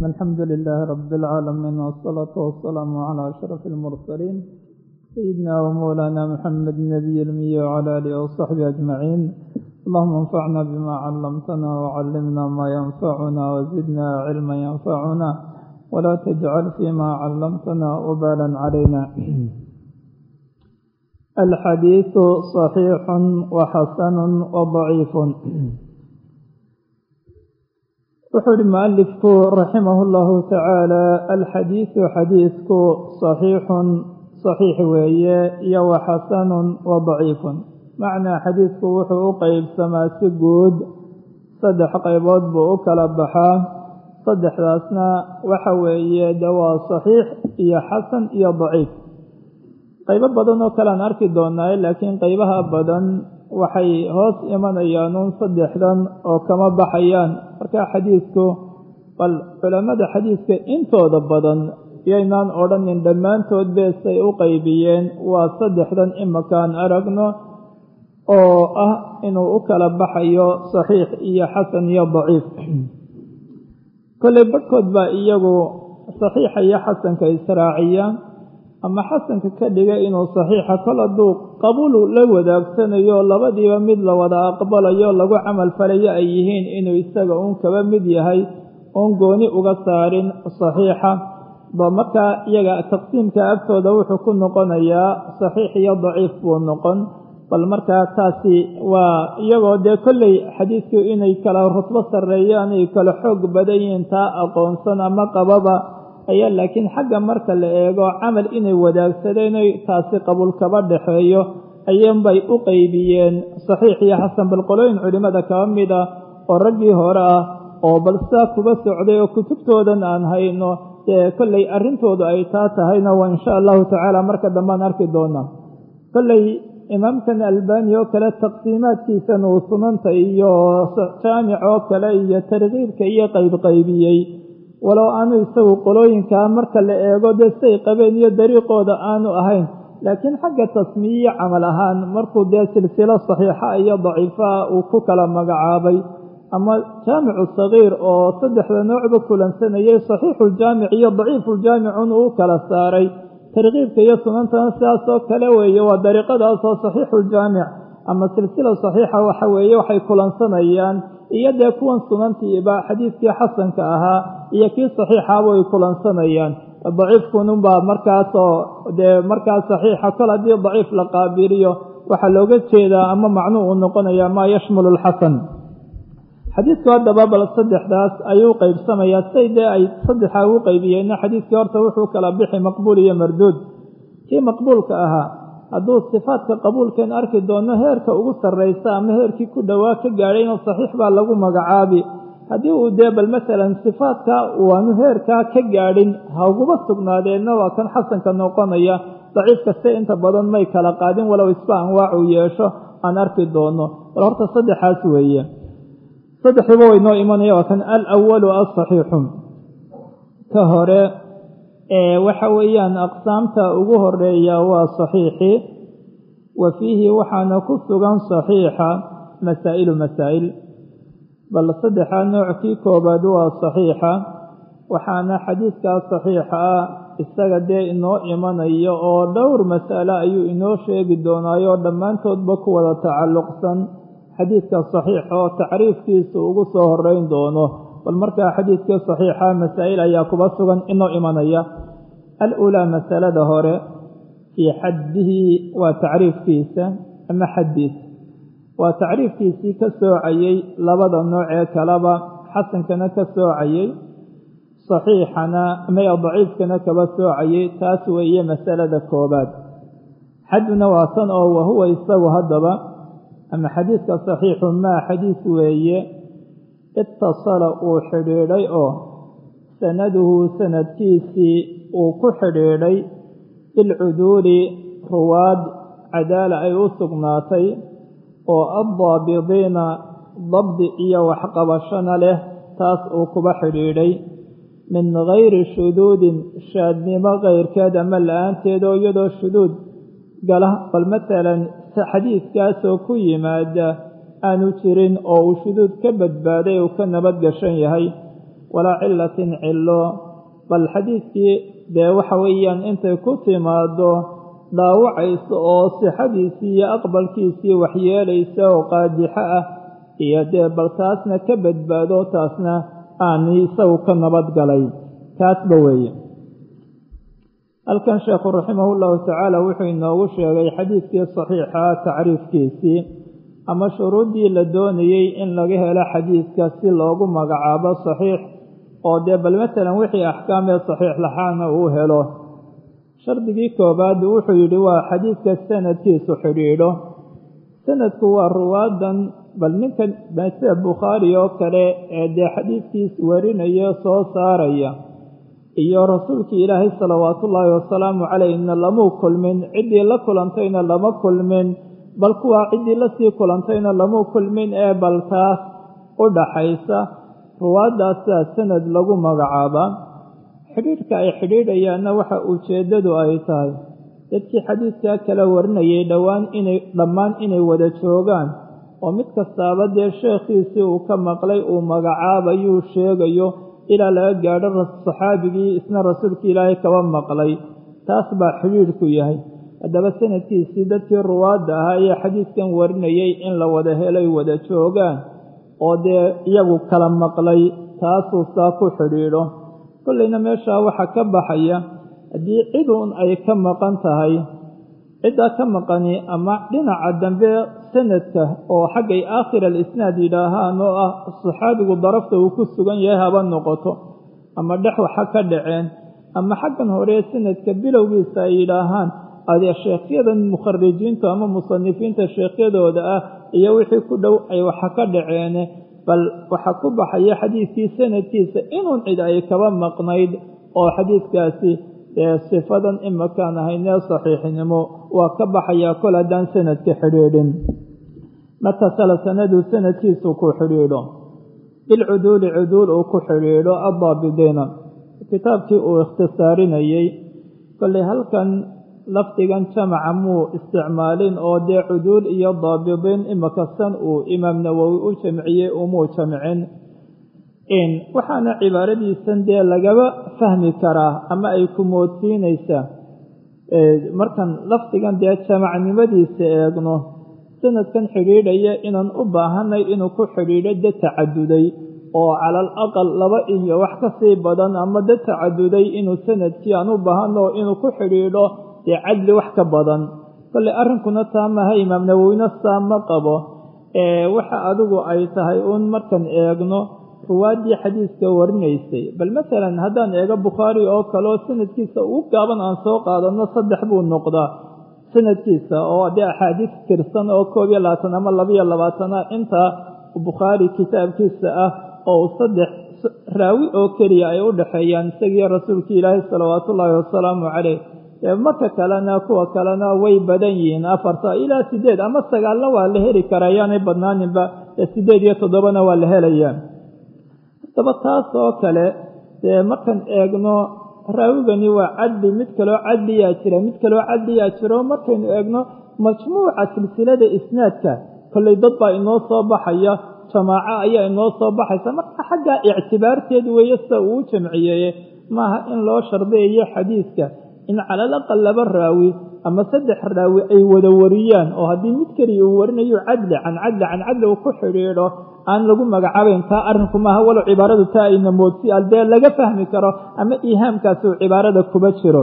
الحمد لله رب العالمين والصلاة والسلام على أشرف المرسلين سيدنا ومولانا محمد النبي المي وعلى آله وصحبه أجمعين اللهم انفعنا بما علمتنا وعلمنا ما ينفعنا وزدنا علما ينفعنا ولا تجعل فيما علمتنا وبالا علينا الحديث صحيح وحسن وضعيف wuxuu ihi mualifku raximah اllahu tacaala alxadiidu xadiidku صaxiixun صaxiix weeye iyo wa xasanun wa daciifun macnaa xadiidku wuxuu u qeybsamaa si guud saddex qaybood buu u kala baxaa saddexdaasna waxa weeye de waa صaxiix iyo xasan iyo daciif qaybo badan oo kale aan arki doonaaye laakiin qaybaha badan waxay hoos imanayaan uun saddexdan oo kama baxayaan marka xadiidku bal culammada xadiidka intooda badan yaynaan odhanin dhammaantood beesay u qaybiyeen waa saddexdan imakaan aragno oo ah inuu u kala baxayo saxiix iyo xasan iyo daciif kolley badhkood baa iyagu saxiixa iyo xasanka israaciya ama xasanka ka dhiga inuu saxiixa kol hadduu qabuul la wadaagsanayo labadiiba mid la wada aqbalayo lagu camal falayo ay yihiin inuu isaga uun kaba mid yahay oon gooni uga saarin saxiixa ba markaa iyaga taqsiimka agtooda wuxuu ku noqonayaa saxiix iyo daciif buu noqon bal markaa taasi waa iyagoo dee kolley xadiidku inay kala rutbo sarreeyaan ay kala xoog badan yihiin taa aqoonsan ama qababa ayaa laakiin xagga marka la eego camal inay wadaagsadeen oy taasi qabuul kaba dhexeeyo ayuunbay u qeybiyeen saxiix iyo xasan bal qolooyin culimmada kaba mid ah oo raggii hore ah oo bal sidaa kuba socday oo kutubtoodan aan hayno dee kolley arrintoodu ay taa tahayna waa insha allahu tacaala marka dambean arki doonaa kolley imaamkan albani oo kale taqsiimaadkiisan uu sunanta iyo jaamic oo kale iyo tarkiibka iyo qaybqaybiyey walow aanu isagu qolooyinkaa marka la eego dee say qabeen iyo dariiqooda aanu ahayn laakiin xagga tasmiyiyo camal ahaan markuu dee silsilo saxiixa iyo daciifaha uu ku kala magacaabay ama jaamicu sagiir oo saddexda noocba kulansanayay saxiixuljaamic iyo daciifuljaamicun uu kala saaray tarkiibka iyo sunantana sidaasoo kale weeye waa dariiqadaasoo saxiixuljaamic ama silsila saxiixa waxa weeye waxay kulansanayaan iyo dee kuwan sunantiiba xadiidkii xasanka ahaa iyo kii saxiixaaba ay kulansanayaan daciifkununbaa markaasoo dee markaas saxiixa kol haddii daciif la qaabiliyo waxaa looga jeedaa ama macnuu uu noqonayaa maa yashmulu alxasan xadiidku haddaba bal saddexdaas ayuu qeybsamayaa say dee ay saddexa ugu qaybiyeenna xadiidkii horta wuxuu kala bixi maqbuul iyo marduud kii maqbuulka ahaa hadduu sifaadka qabuulkeen arki doono heerka ugu sarraysa ama heerkii ku dhowaa ka gaadhayna saxiix baa lagu magacaabi haddii uu dee bal masalan sifaadka waanu heerkaa ka gaadhin hauguba sugnaadeenna waa kan xasanka noqonaya daciif kaste inta badan may kala qaadin walow isba anwaac uu yeesho aan arki doono bal horta saddexaas weeye saddexduba way noo imanaya waa kan alawalu asaxiixu ka hore waxa weeyaan aqsaamta ugu horeeya waa saxiixi wa fiihi waxaana ku sugan saxiixa masaa'ilu masaa'il bal saddexa noockii koobaad waa saxiixa waxaana xadiidkaa saxiixa ah isaga dee inoo imanayo oo dhowr mas'ale ayuu inoo sheegi doonaayo dhammaantoodba ku wada tacalluqsan xadiidka saxiixa oo tacriifkiisa ugu soo horeyn doono bal markaa xadiidkii saxiixa masaa'il ayaa kuba sugan inoo imanaya al-ulaa masalada hore fii xaddihi waa tacriifkiisa ama xaddiisa waa tacriifkiisii ka soocayey labada nooc ee kaleba xasankana ka soocayey saxiixana maya daciifkana kaba soocayey taas weeye masalada koobaad xadduna waa tan oo wahuwa isagu haddaba ama xadiidka saxiixu maa xadiis weeye itasala uu xidhiidhay oo sanaduhu sanadkiisii uu ku xidhiidhay bilcuduuli ruwaad cadaala ay u sugnaatay oo addaabidiina dabdi iyo waxqabashana leh taas uu kuba xidhiidhay min gayri shuduudin shaadnimo kayrkeed ama la-aanteed oo iyadoo shuduud gala bal masalan xadiidkaasoo ku yimaada aanu jirin oo uu shuduud ka badbaaday uu ka nabad gashan yahay walaa cilatin cilo bal xadiidkii dee waxa weeyaan intay ku timaado dhaawacaysa oo sixadiisii iyo aqbalkiisii waxyeelaysa oo qaadixo ah iyo dee bal taasna ka badbaado taasna aan isagu ka nabadgalay taasba weeye halkan sheekhu raximahullahu tacaala wuxuu inoogu sheegay xadiidkii saxiixa tacriifkiisii ama shuruuddii la doonayey in laga helo xadiidka si loogu magacaabo saxiix oo dee bal matalan wixii axkaamee saxiix laxaana uu helo shardigii koobaad wuxuu yidhi waa xadiidka sanadkiisu xidhiidho sanadku waa ruwaadan bal ninkan sida bukhaari oo kale ee dee xadiidkiis warinaya soo saaraya iyo rasuulkii ilaahay salawaatullaahi wasalaamu calayhna lamuu kulmin ciddii la kulantayna lama kulmin bal kuwaa ciddii lasii kulantayna lamuu kulmin ee bal taas u dhaxaysa ruwaadaasaa sanad lagu magacaabaa xidhiidhka ay xidhiidhayaanna waxa ujeeddadu ay tahay dadkii xadiidkaa kala warinayay dhowaan inay dhammaan inay wada joogaan oo mid kastaaba dee sheekhiisii uu ka maqlay uu magacaabayuu sheegayo ilaa laga gaadho saxaabigii isna rasuulkii ilaahay kaba maqlay taas baa xidhiidhku yahay haddaba sanadkiisii dadkii ruwaadda ahaa ee xadiidkan warinayay in la wada helay wada joogaan oo dee iyagu kala maqlay taasuu saa ku xidhiidho kollayna meeshaa waxaa ka baxaya haddii ciduun ay ka maqan tahay ciddaa ka maqani ama dhinaca dambe sanadka oo xaggay aakhir alisnaad yidhaahaan oo ah saxaabigu darafta uu ku sugan yahay haba noqoto ama dhex waxa ka dhaceen ama xaggan hore sanadka bilowgiisa ay yidhaahaan adee sheekhyadan mukharijiintu ama musanifiinta sheekhyadooda ah iyo wixii ku dhow ay waxa ka dhaceene bal waxaa ku baxaya xadiidkii sanadkiisa inuun cid ay kaba maqnayd oo xadiidkaasi dee sifadan imakaan ahaynee saxiixnimo waa ka baxayaa kol haddaan sanadka xidhiidhin matasala sanadu sanadkiisu ku xidhiidho bilcuduuli cuduul uu ku xidhiidho addaabidiina kitaabkii uu ikhtisaarinayey kollay halkan lafdigan jamaca muu isticmaalin oo dee cuduul iyo daabidiin imakasan uu imaam nawowi u jamciyey umuu jamcin waxaana cibaaradiisan dee lagaba fahmi karaa ama ay ku moodsiinaysaa markan lafdigan dee jamacnimadiisa eegno sanadkan xidhiidhaya inaan u baahanay inuu ku xidhiidho dad tacaduday oo cala al aqal laba iyo wax ka sii badan ama dad tacaduday inuu sanadkii aan u baahano inuu ku xidhiidho dee cadli wax ka badan kolley arrinkuna taa maha imaam nawowina saa ma qabo waxa adigu ay tahay uun markan eegno ruwaaddii xadiiska warinaysay bal masalan haddaan eego bukhaari oo kaleo sanadkiisa ugu gaaban aan soo qaadano saddex buu noqdaa sanadkiisa oo dee axaadiis tirsan oo koob iyo labaatan ama labaiyo labaatana intaa bukhaari kitaabkiisa ah oo uu saddex raawi oo keliya ay u dhexeeyaan isagii rasuulkii ilaahay salawaatullaahi wasalaamu caleyh marka kalena kuwa kalena way badan yihiin afarta ilaa sideed ama sagaalna waa la heli karaa yaanay badnaaninba sideed iyo toddobana waa la helayaa haddaba taas oo kale dee markaan eegno raawigani waa cadli mid kaloo cadliyaa jira mid kaloo cadliyaa jiro markaynu eegno majmuuca silsilada isnaadka kollay dad baa inoo soo baxaya jamaaco ayaa inoo soo baxaysa marka xagga ictibaarteed weeye sida uu jamciyeeye maaha in loo shardeeyo xadiiska in calalaqal laba raawi ama saddex raawi ay wada wariyaan oo haddii mid keliya uu warinayo cadli can cadli can cadli uu ku xidhiidho aan lagu magacaabayn taa arrinku maaha walow cibaaradu taa ayna moodsi dee laga fahmi karo ama iihaamkaasi uu cibaarada kuba jiro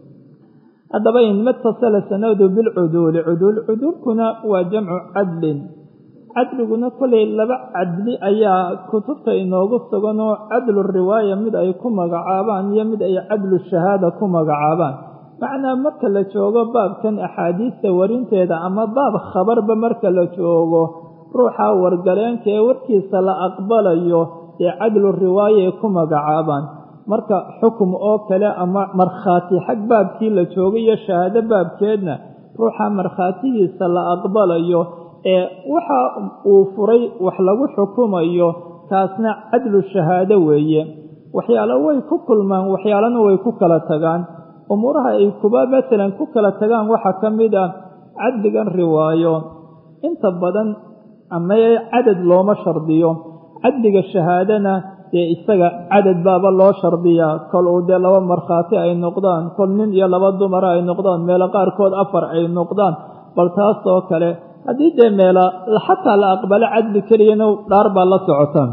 haddaba in matasala sanadu bilcuduuli cuduul cuduulkuna waa jamcu cadlin cadliguna kolay laba cadli ayaa kutubta inoogu suganoo cadlu riwaaya mid ay ku magacaabaan iyo mid ay cadlu shahaada ku magacaabaan macnaa marka la joogo baabkan axaadiista warinteeda ama baab khabarba marka la joogo ruuxa wargaleenka ee warkiisa la aqbalayo ee cadlu riwaaya ay ku magacaabaan marka xukum oo kale ama markhaati xag baabkii la joogay iyo shahaado baabkeedna ruuxa markhaatigiisa la aqbalayo ee waxa uu furay wax lagu xukumayo taasna cadlu shahaado weeye waxyaalo way ku kulmaan waxyaalana way ku kala tagaan umuuraha ay kuba masalan ku kala tagaan waxaa ka mid ah cadligan riwaayo inta badan ama cadad looma shardiyo cadliga shahaadana dee isaga cadad baaba loo shardiyaa kol uu dee laba markhaati ay noqdaan kol nin iyo laba dumara ay noqdaan meelo qaarkood afar ay noqdaan bal taas oo kale haddii dee meela xataa la aqbalo cadli keliyana dhaar baa la socotaan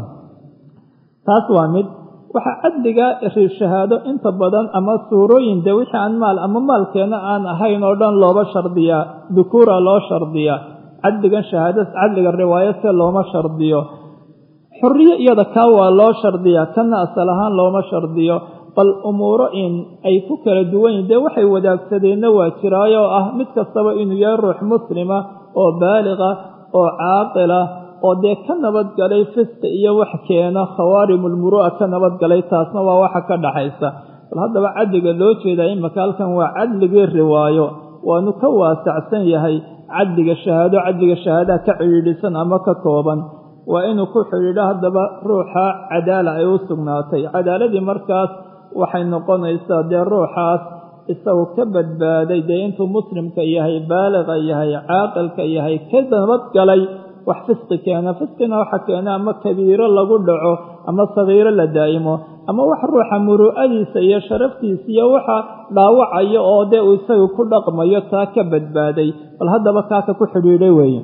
taas waa mid waxaa cadliga shahaado inta badan ama suurooyin dee wixii aan maal ama maalkeena aan ahayn oo dhan looba shardiyaa dukuura loo shardiyaa cadligan shahaado cadliga riwaayo se looma shardiyo xuriyo iyada kaa waa loo shardiyaa kana asal ahaan looma shardiyo bal umuuro in ay ku kala duwan yihin dee waxay wadaagsadeenna waa jiraayo oo ah mid kastaba inuu yahay ruux muslima oo baaliqa oo caaqila oo dee ka nabadgalay fiska iyo wax keena khawaarimulmuru'a ka nabadgalay taasna waa waxa ka dhaxaysa bal haddaba cadliga loo jeedaa imaka halkan waa cadligii riwaayo waanu ka waasacsan yahay cadliga shahaado cadliga shahaadaha ka cidhiidhisan ama ka kooban waa inuu ku xidhiidho haddaba ruuxa cadaala ay u sugnaatay cadaaladii markaas waxay noqonaysaa dee ruuxaas isagu ka badbaaday dee intuu muslimka yahay baaliqa yahay caaqilka yahay ka nabadgalay wax fisqi keena fisqina waxa keena ama kabiiro lagu dhaco ama sagiiro la daa'imo ama wax ruuxa muru'adiisa iyo sharaftiisa iyo waxa dhaawacayo oo dee uu isagu ku dhaqmayo taa ka badbaaday bal haddaba kaaka ku xidhiidhay weeye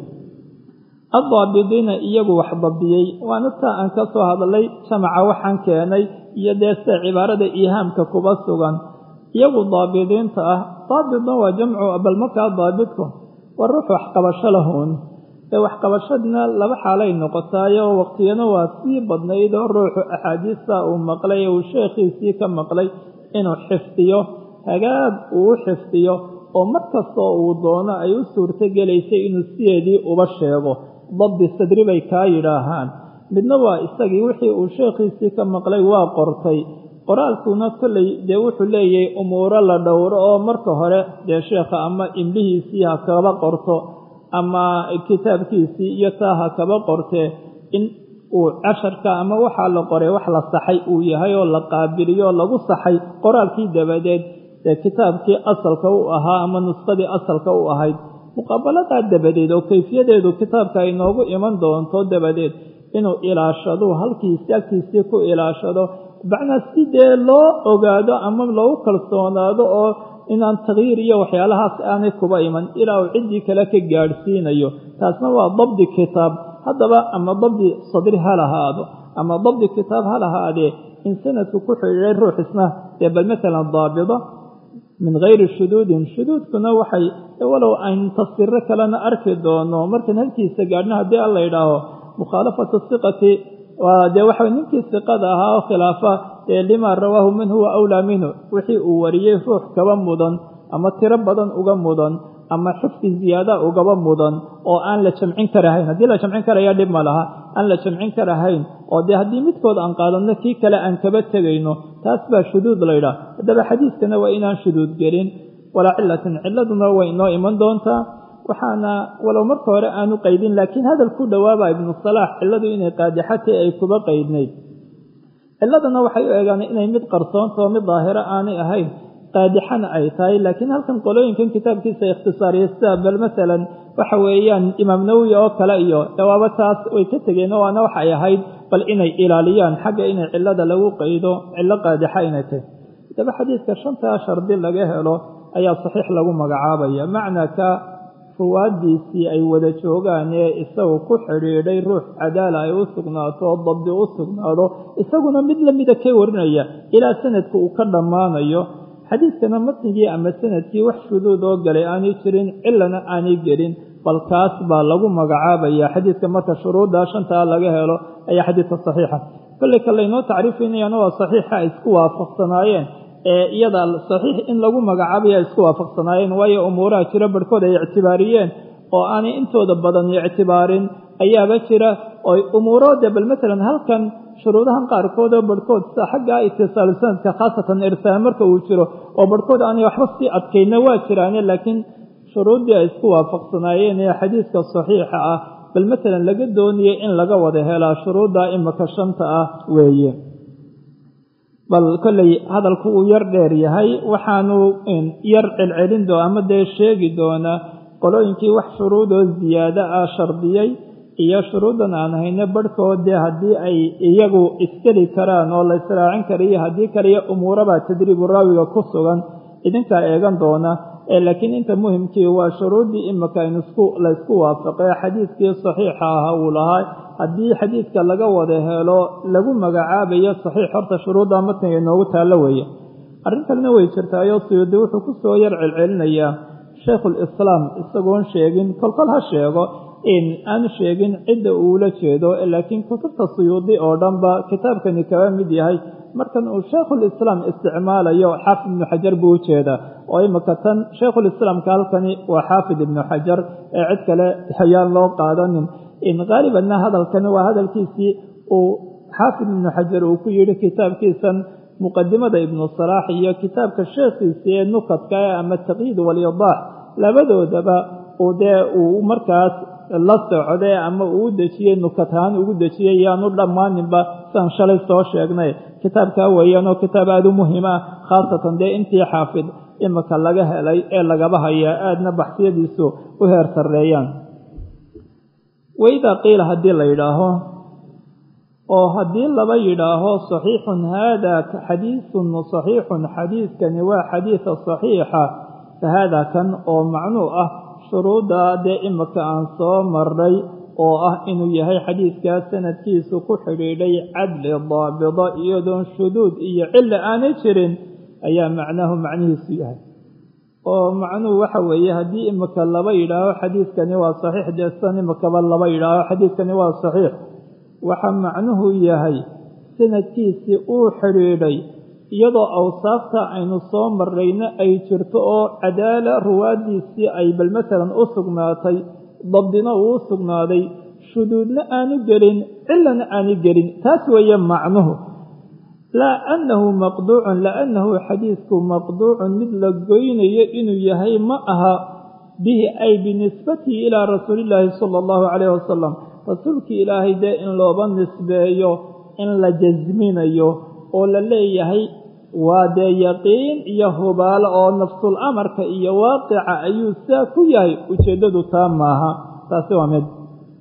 addaabidiina iyagu wax dabdiyey waana taa aan ka soo hadlay jamaca waxaan keenay iyo dee sida cibaarada iihaamka kuba sugan iyagu daabidiinta ah daabidna waa jamcu bal markaa daabidku waa ruux waxqabasho lahuun ee waxqabashadna laba xaalay noqotaayo waqtiyana waa sii badnayd oo ruuxu axaadiista uu maqlay ee uu sheekhiisii ka maqlay inuu xifdiyo hagaag uu u xifdiyo oo mar kastoo uu doono ay u suurto gelaysay inuu sideedii uba sheego dabdi sadri bay kaa yidhaahaan midna waa isagii wixii uu sheekhiisii ka maqlay waa qortay qoraalkuna kolley dee wuxuu leeyahay umuuro la dhowro oo marka hore dee sheekha ama imlihiisii ha kaba qorto ama kitaabkiisii iyo taa ha kaba qortee in uu casharka ama waxaa la qoray wax la saxay uu yahay oo la qaabiliyo oo lagu saxay qoraalkii dabadeed dee kitaabkii asalka u ahaa ama nusqadii asalka u ahayd muqaabaladaa dabadeed oo kayfiyadeedu kitaabka ay noogu iman doonto dabadeed inuu ilaashado halkiisi agtiisii ku ilaashado macnaa si dee loo ogaado ama loogu kalsoonaado oo inaan takyiir iyo waxyaalahaas aanay kuba iman ilaa uu ciddii kale ka gaadhsiinayo taasna waa dabdi kitaab haddaba ama dabdi sadri ha lahaado ama dabdi kitaab ha lahaadee in sanadku ku xidhiiday ruux isna dee bal matalan daabida min hayri shuduudin shuduudkuna waxay walow ayn tafsiro kalena arki doono markan halkiisa gaadhna haddii alla yidhaaho mukhaalafatu siqati waa dee waxa ninkii siqada ahaa oo khilaafa dee limaa rawaahu man huwa awlaa minhu wixii uu wariyey ruux kaba mudan ama tiro badan uga mudan ama xifdi ziyaada ugaba mudan oo aan la jamcin karahayn haddii la jamcin karaya dhib ma laha aan la jamcin karahayn oo dee haddii midkood aan qaadanno kii kale aan kaba tegayno taas baa shuduud laydhaah haddaba xadiiskana waa inaan shuduud gelin walaa cilatin ciladuna way inoo iman doontaa waxaana walow marka hore aanu qaydin laakiin hadal ku dhowaaba ibnu salaax cilladu inay qaadixatay ay kuba qaydnayd ciladana waxay u eegaan inay mid qarsoontao mid daahiro aanay ahayn qaadixana ay tahay laakiin halkan qolooyinkan kitaabkiisa ikhtisaariya sida bal masalan waxa weeyaan imaam nawowi oo kale iyo jawaabo taas way ka tegeen waana waxay ahayd bal inay ilaaliyaan xagga inay cilada lagu qaydo cillo qaadixa inay tahay hadaba xadiidka shantaa shardi laga helo ayaa saxiix lagu magacaabaya macnaa ka ruwaadiisii ay wada joogaan ee isagu ku xidhiidhay ruux cadaala ay u sugnaato oo dabdi u sugnaado isaguna mid lamida ka warinaya ilaa sanadka uu ka dhammaanayo xadiidkana matnigii ama sanadkii wax shuduud oo galay aanay jirin cilana aanay gelin bal kaas baa lagu magacaabaya xadiidka marka shuruuddaa shantaa laga helo ayaa xadiidka saxiixa kolley ka laynoo tacriifinayana waa saxiixa ay isku waafaqsanaayeen ee iyada saxiix in lagu magacaabaya ay isku waafaqsanaayeen waayo umuuraha jira barhkood ay ictibaariyeen oo aanay intooda badan ictibaarin ayaaba jira oo umuuroode bal matalan halkan shuruudahan qaarkood oo barhkood sida xaggaa itisaalu sanadka khaasatan irsaal marka uu jiro oo barhkood aanay waxba sii adkayna waa jiraane laakiin shuruuddii ay isku waafaqsanaayeen ee xadiidka saxiixa ah bal matalan laga doonayay in laga wada helaa shuruudda imika shanta ah weeye bal kolley hadalku uu yar dheer yahay waxaanu yar celcelin doo ama dee sheegi doonaa qolooyinkii wax shuruudoo ziyaado ah shardiyey iyo shuruuddan aan hayno barhkoodee haddii ay iyagu iskeli karaan oo la israacin karayo haddii kaliyo umuurabaa tadriibu raawiga ku sugan idinkaa eegan doona laakiin inta muhimkii waa shuruuddii imika laysku waafaqay xadiidkii saxiixa ah uu lahaa haddii xadiidka laga wada helo lagu magacaabayo saxiix horta shuruudda matniga inoogu taallo weeye arrin kalena way jirtaayo suyuudi wuxuu ku soo yar celcelinayaa shaykhulislaam isagoon sheegin kolkol ha sheego in aanu sheegin cidda uula jeedo laakiin kutubta suyuudi oo dhanba kitaabkani kaba mid yahay markan uu shaykhulislaam isticmaalayo xaafid ibnu xajar buu u jeedaa oo imika tan shaykhulislaamka halkani waa xaafid ibnu xajar ee cid kale ayaan loo qaadanin in qaalibanna hadalkani waa hadalkiisii uu xaafid ibnu xajar uu ku yidhi kitaabkiisan muqadimada ibnu salaax iyo kitaabka sheekhiisii ee nukadka ama taqyiid walyadaax labadoodaba uu dee uu markaas la socday ama uu u dejiyey nukatahaan ugu dejiyey yaanu dhammaaninba siaan shalay soo sheegnay kitaabkaa weeyaanoo kitaab aada u muhiim ah khaasatan dee intii xaafid imika laga helay ee lagaba hayaa aadna baxsiyadiisu u heer sarreeyaan waidaa qiila haddii la yidhaaho oo haddii laba yidhaaho saxiixun haada xadiisun saxiixun xadiidkani waa xadiida saxiixa fa haada kan oo macnuu ah shuruudda dee imika aan soo marray oo ah inuu yahay xadiidkaa sanadkiisu ku xidhiidhay cadli daabida iyadoon shuduud iyo cilla aanay jirin ayaa macnaahu macnihiisu yahay oo macnuhu waxa weeye haddii imika laba yidhaaho xadiidkani waa saxiix dee sidan imikaba laba yidhaaho xadiidkani waa saxiix waxa macnuhu yahay sanadkiisii uu xidhiidhay iyadoo awsaafta aynu soo marrayna ay jirto oo cadaala ruwaaddiisii ay bal masalan u sugnaatay dabdina uu u sugnaaday shuduudna aanu gelin cillana aanu gelin taas weeye macnuhu laa annahu maqduucun laannahu xadiidku maqduucun mid la goynayo inuu yahay ma aha bihi ay binisbatihi ilaa rasuulillaahi sala allahu calayhi wasalam rasuulkii ilaahay dee in looba nisbeeyo in la jasminayo oo la leeyahay waa dee yaqiin iyo hubaalo oo nafsul amarka iyo waaqica ayuu saa ku yahay ujeeddadu taa maaha taasi waa mid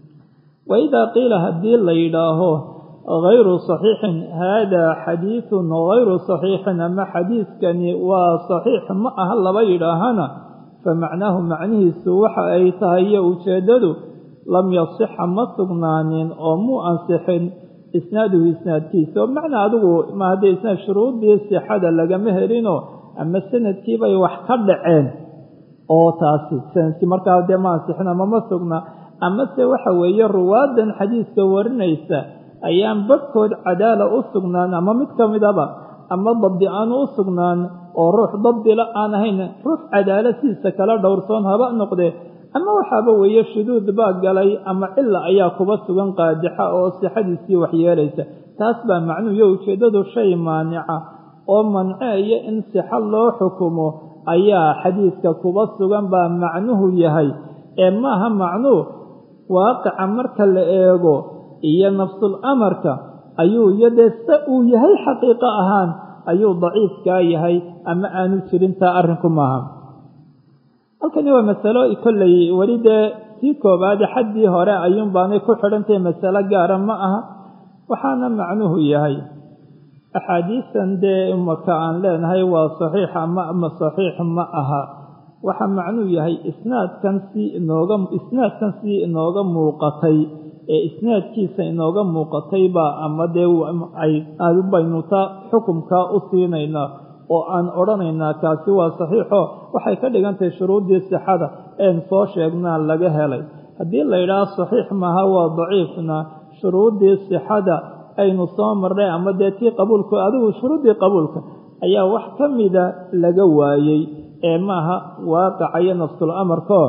wa idaa qiila haddii la yidhaaho hayru saxiixin haadaa xadiidun hayru saxiixin ama xadiidkani waa saxiix ma aha laba yidhaahana fa macnaahu macnihiisu waxa ay tahay iyo ujeeddadu lam yasixa ma sugnaanin oo muu ansixin isnaaduhu isnaadkiisa oo macnaa adigu ma haddee isnaad shuruuddii sixada lagama helino ama sanadkiibay wax ka dhaceen oo taasi sanadkii markaa dee ma ansixin ama ma sugna amase waxa weeye ruwaadan xadiiska warinaysa ayaan badhkood cadaala u sugnaan ama mid ka midaba ama dabdi aanu u sugnaan oo ruux dabdila aan ahayn ruux cadaala sidiisa kala dhowrsoon haba noqdee ama waxaaba weeye shuduud baa galay ama cilla ayaa kuba sugan qaadixa oo sixadiisii waxyeelaysa taas baa macnuhu iyo ujeeddadu shay maanica oo manceeya in sixo loo xukumo ayaa xadiidka kuba sugan baa macnuhu yahay ee maaha macnuu waaqica marka la eego iyo nafsul amarka ayuu iyo dee se uu yahay xaqiiqo ahaan ayuu daciifkaa yahay ama aanu jirin taa arrinku maaha halkani waa masalo kolley weli dee sii koobaade xaddii hore ayuun baanay ku xidhantahay masalo gaara ma aha waxaana macnuhu yahay axaadiistan dee imaka aan leenahay waa saxiix ama ama saxiix ma aha waxa macnuhu yahay isnaadkan si inooga isnaadkan si inooga muuqatay ee isnaadkiisa inooga muuqatay baa ama dee ay baynu ta xukumkaa u siinaynaa oo aan odhanaynaa kaasi waa saxiixo waxay ka dhigan tahay shuruuddii sixada een soo sheegnaa laga helay haddii la yidhaaho saxiix maaha waa daciifna shuruuddii sixada aynu soo marnay ama dee tii qabuulka adigu shuruuddii qabuulka ayaa wax ka mida laga waayey ee maaha waaqaca iyo nafsul amarkoo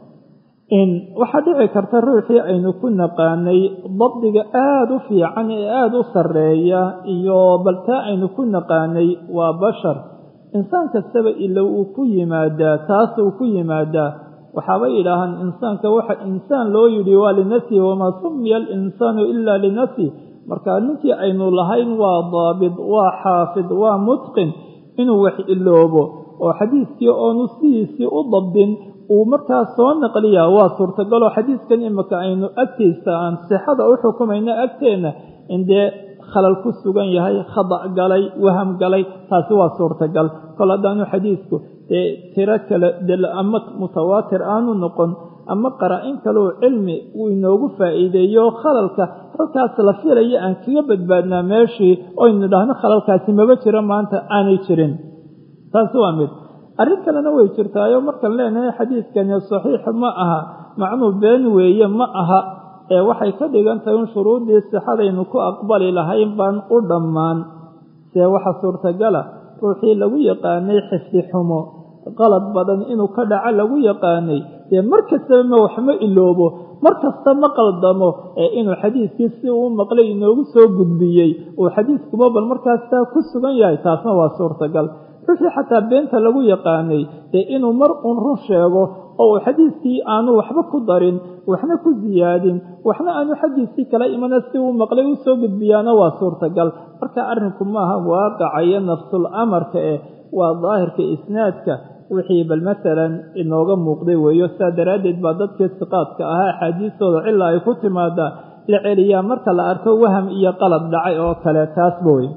in waxaa dhici karta ruuxii aynu ku naqaanay dabdiga aada u fiican ee aada u sarreeya iyo baltaa aynu ku naqaanay waa bashar insaan kastaba ilo uu ku yimaadaa taas uu ku yimaadaa waxaabay yidhaahaan insaanka waxa insaan loo yidhi waa linafsihi wamaa sumiya alinsaanu ilaa linafsih marka ninkii aynu lahayn waa daabid waa xaafid waa mutqin inuu wax iloobo oo xadiiskii oonu sidiisii u dabdin uu markaa soo naqliyaa waa suurtagaloo xadiidkan imika aynu agtiisa aan sixada u xukumayno agteenna in dee khalal ku sugan yahay khada' galay waham galay taasi waa suurtagal kol haddaanu xadiidku dee tiro kale del ama mutawaatir aanu noqon ama qaraa-in kaleu cilmi uu inoogu faa'iideeyo khalalka halkaas la filaya aan kaga badbaadnaa meeshii oynu dhahno khalalkaasi maba jiro maanta aanay jirin taasi waa mid arrin kalena way jirtaayo markaan leenahay xadiidkani saxiix ma aha macnuu been weeye ma aha ee waxay ka dhigan tahay in shuruuddii sixadaynu ku aqbali lahayn baan u dhammaan see waxa suurtagala ruuxii lagu yaqaanay xifdi xumo qalad badan inuu ka dhaco lagu yaqaanay dee mar kastaba ma waxma iloobo mar kasta ma qaldamo ee inuu xadiidkii si uu maqlay inoogu soo gudbiyey uu xadiidkuba bal markaastaa ku sugan yahay taasna waa suurtagal ruuxii xataa beenta lagu yaqaanay dee inuu mar uun run sheego oo uu xadiidkii aanu waxba ku darin waxna ku siyaadin waxna aanu xaggiisii kala imana si uu maqlay u soo gudbiyaana waa suurtagal marka arrinku maaha waaqaca iyo nafsul amarka eh waa daahirka isnaadka wixii bal masalan inooga muuqday weeyo sidaa daraaddeed baa dadkii siqaadka ahaa axaadiistooda cilaa ay ku timaadaa la celiyaa marka la arko waham iyo qalad dhacay oo kale taasba wey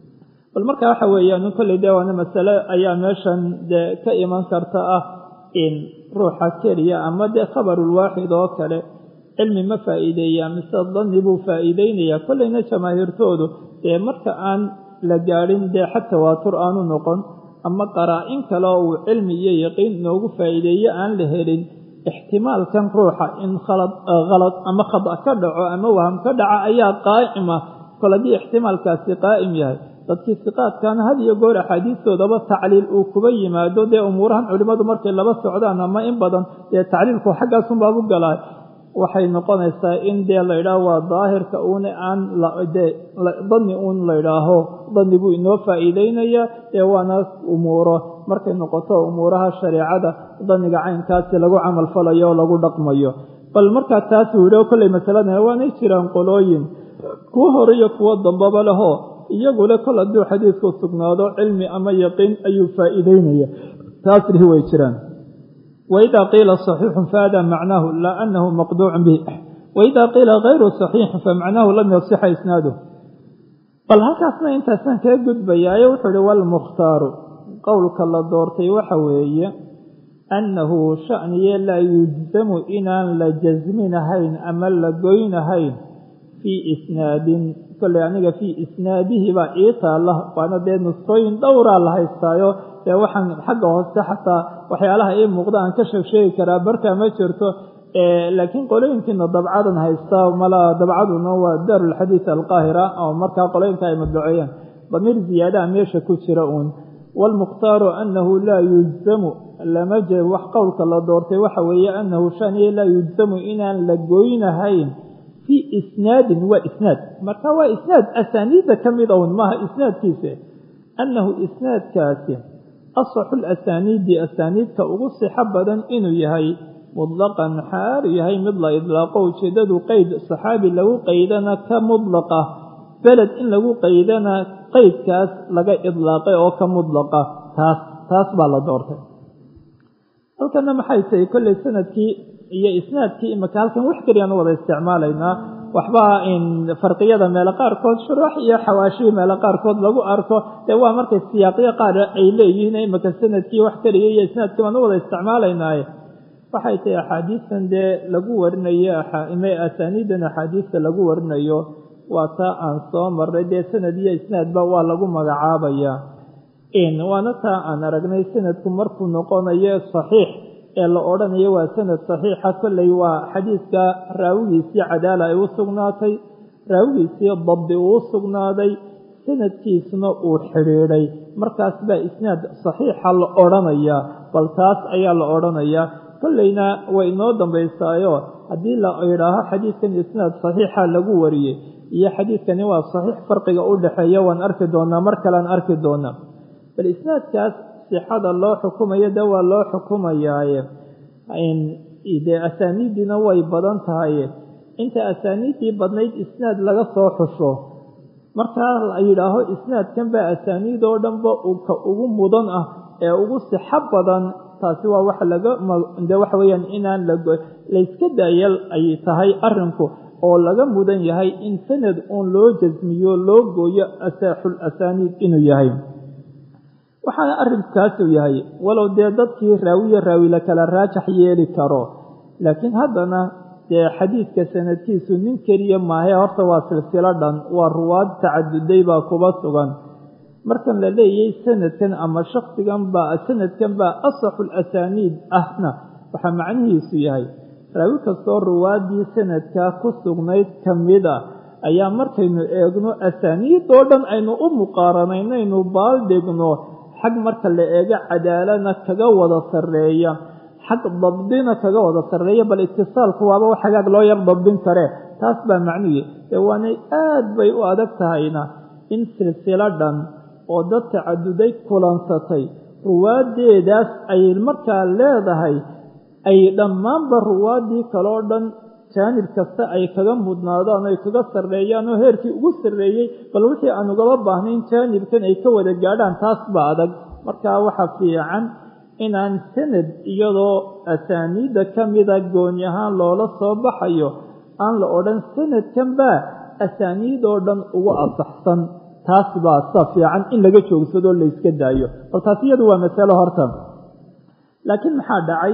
bal marka waxa weeyaan kolley dee waana masale ayaa meeshan dee ka iman karta ah in ruuxa keliya ama dee khabarulwaaxid oo kale cilmi ma faa'iideeya mise danni buu faa'iideynayaa kolleyna jamaahiirtoodu dee marka aan la gaadhin dee xag tawaatur aanu noqon ama qaraa-in kale oo uu cilmi iyo yaqiin inoogu faa'iideeye aan la helin ixtimaalkan ruuxa in khalad khalad ama khada ka dhaco ama waham ka dhaca ayaa qaa'ima kol haddii ixtimaalkaasi qaa'im yahay dadkii siqaadkana had iyo goor axaadiistoodaba tacliil uu kuba yimaado dee umuurahan culimmadu markay laba socdaan ama in badan dee tacliilku xaggaasunbaabu galaa waxay noqonaysaa in dee laydhaah waa daahirka uuna aan dee danni uun laydhaaho danni buu inoo faa'iideynaya dee waana umuuro markay noqoto umuuraha shareecada danniga caynkaasi lagu camal falayo oo lagu dhaqmayo bal markaa taasuu yidhi kolley masaladan waanay jiraan qolooyin kuwo hore iyo kuwo dambaba leho iyagu le kol hadduu xadiidku sugnaado cilmi ama yaqiin ayuu faa'iideynaya taas lihi way jiraan wإida qiila صaxiixu fahada macnaahu laa anahu maqduucu bih waida qiila غayru صaxiixi famacnaahu lam yasixa isnaaduh bal halkaasna intaasaan kaga gudbayaayo wuxuu ihi wlmukhtaaru qowlka la doortay waxa weeye annahu shaniye laa yujzamu inaan la jasminahayn ama la goynahayn fii isnaadin kolley aniga fii isnaadihi baa ii taalla waana dee nusooyin dhowraa la haystaayo dee waxaan xagga hoose xataa waxyaalaha ii muuqda aan ka sheeg sheegi karaa barkaa ma jirto laakiin qolooyinkiina dabcadan haysta mala dabcaduna waa daarulxadiid alqaahira oo markaa qolooyinka ay madbaceeyeen damiir ziyaadaha meesha ku jira uun waalmukhtaaru annahu laa yujzamu lama je wax qowlka la doortay waxa weeye annahu shaniye laa yujzamu inaan la goynahayn fii isnaadin waa isnaad marka waa isnaad asaaniidda ka mid own maaha isnaadkiisa annahu isnaadkaasi asaxu lasaniidi asaaniidka ugu sixo badan inuu yahay mutlaqan xaalu yahay mid la idlaaqo ujeeddadu qeyd saxaabi lagu qeydana ka mudlaqa beled in lagu qeydana qeydkaas laga idlaaqay oo ka mudlaqa taas taas baa la doortay halkana maxay tahay kolley sanadkii iyo isnaadkii imika halkan wax keliyaan wada isticmaalaynaa waxba in farqiyada meelo qaarkood shuruux iyo xawaashii meelo qaarkood lagu arko dee waa markay siyaaqyo qaar ay leeyihiin imika sanadkii wax keliya iyo isnaadkii baan u wada isticmaalaynaaye waxay tahay axaadiistan dee lagu warinayo asaaniidan axaadiista lagu warinayo waa taa aan soo marray dee sanad iyo isnaadba waa lagu magacaabaya waana taa aan aragnay sanadku markuu noqonayo saxiix ee la odhanayo waa sanad saxiixa kolley waa xadiidka raawigiisii cadaala ay u sugnaatay raawigiisii dabdi uu u sugnaaday sanadkiisuna uu xidhiidhay markaas baa isnaad saxiixa la odhanayaa bal taas ayaa la odhanayaa kolleyna way inoo dambaysaayo haddii la idhaaho xadiidkan isnaad saxiixa lagu wariyey iyo xadiidkani waa saxiix farqiga u dhexeeya waan arki doonaa mar kalean arki doonaa bal isnaadkaas sixada loo xukumayo de waa loo xukumayaaye dee asaaniiddiina way badan tahay inta asaaniiddii badnayd isnaad laga soo xusho markaa la yidhaaho isnaadkan baa asaaniid oo dhanba ka ugu mudan ah ee ugu sixo badan taasi waa wax laga de waxa weeyaan inaan layska daayal ay tahay arrinku oo laga mudan yahay in sanad uun loo jasmiyo loo gooyo asaaxul asaaniid inuu yahay waxaana arrinkaasuu yahay walow dee dadkii raawiya raawi la kala raajax yeeli karo laakiin haddana dee xadiidka sanadkiisu nin keliya maahae horta waa silsilo dhan waa ruwaad tacaduday baa kuba sugan markan la leeyay sanadkan ama shaksigan baa sanadkan baa asaxul asaaniid ahna waxaa macnihiisu yahay raawi kastoo ruwaaddii sanadkaa ku sugnayd ka mid a ayaa markaynu eegno asaaniidoo dhan aynu u muqaaranaynaynu baaldhigno xag marka la eego cadaalana kaga wada sarreeya xag dabdina kaga wada sarreeya bal itisaalku waaba wax hagaag loo yar dabdin kare taas baa macnuhi ee waanay aad bay u adag tahayna in silsilo dhan oo dad tacaduday kulansatay ruwaaddeedaas ay markaa leedahay ay dhammaanba ruwaaddii kaloo dhan jaanib kasta ay kaga mudnaadaan ay kaga sarreeyaan oo heerkii ugu sarreeyey bal wixii aan ugaba baahnayn jaanibkan ay ka wada gaadhaan taas baa adag markaa waxaa fiican inaan sanad iyadoo asaaniidda ka mida gooni ahaan loola soo baxayo aan la odhan sanadkan baa asaaniid oo dhan ugu asaxsan taas baa sa fiican in laga joogsadoo layska daayo bal taas iyadu waa masalo horta laakiin maxaa dhacay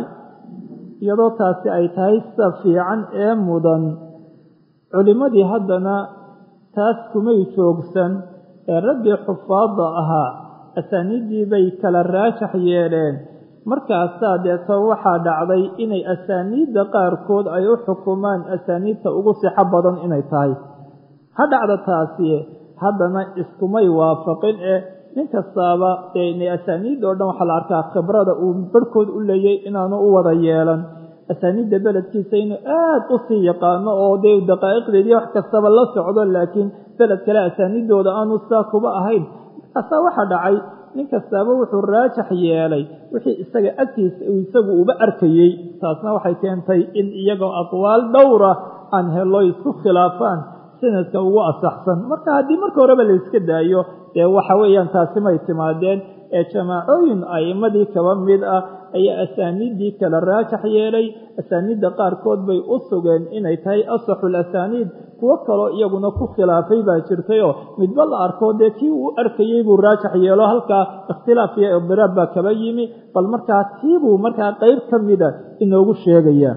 iyadoo taasi ay tahay sida fiican ee mudan culimmadii haddana taas kumay joogsan ee raggii xufaadda ahaa asaaniiddii bay kala raajax yeeleen markaasaa deeto waxaa dhacday inay asaaniidda qaarkood ay u xukumaan asaaniidta ugu sixo badan inay tahay ha dhacda taasi haddana iskumay waafaqin ee nin kastaaba dee asaaniidda oo dhan waxaa la arkaa khibrada uu barhkood u leeyay inaanu u wada yeelan asaaniidda beledkiisa inuu aad u sii yaqaano oo dee daqaa'iqdeedii wax kastaba la socdo laakiin beled kale asaaniiddooda aanu saa kuba ahayn markaasaa waxaa dhacay nin kastaaba wuxuu raajax yeelay wixii isaga agtiisa uu isagu uba arkayey taasna waxay keentay in iyagoo aqwaal dhowra aan helo isku khilaafaan sanadka ugu asaxsan marka haddii marka horeba la yska daayo dee waxa weeyaan taasi may timaadeen ee jamaacooyin a'immadii kaba mid ah ayaa asaaniiddii kala raajax yeelay asaaniidda qaarkood bay u sugeen inay tahay asaxul asaaniid kuwo kaloo iyaguna ku khilaafay baa jirtayoo midba la arko dee kii uu arkayey buu raajax yeelo halkaa ikhtilaaf iyo idiraab baa kaba yimi bal markaa tiibuu markaa qeyb ka mida inoogu sheegaya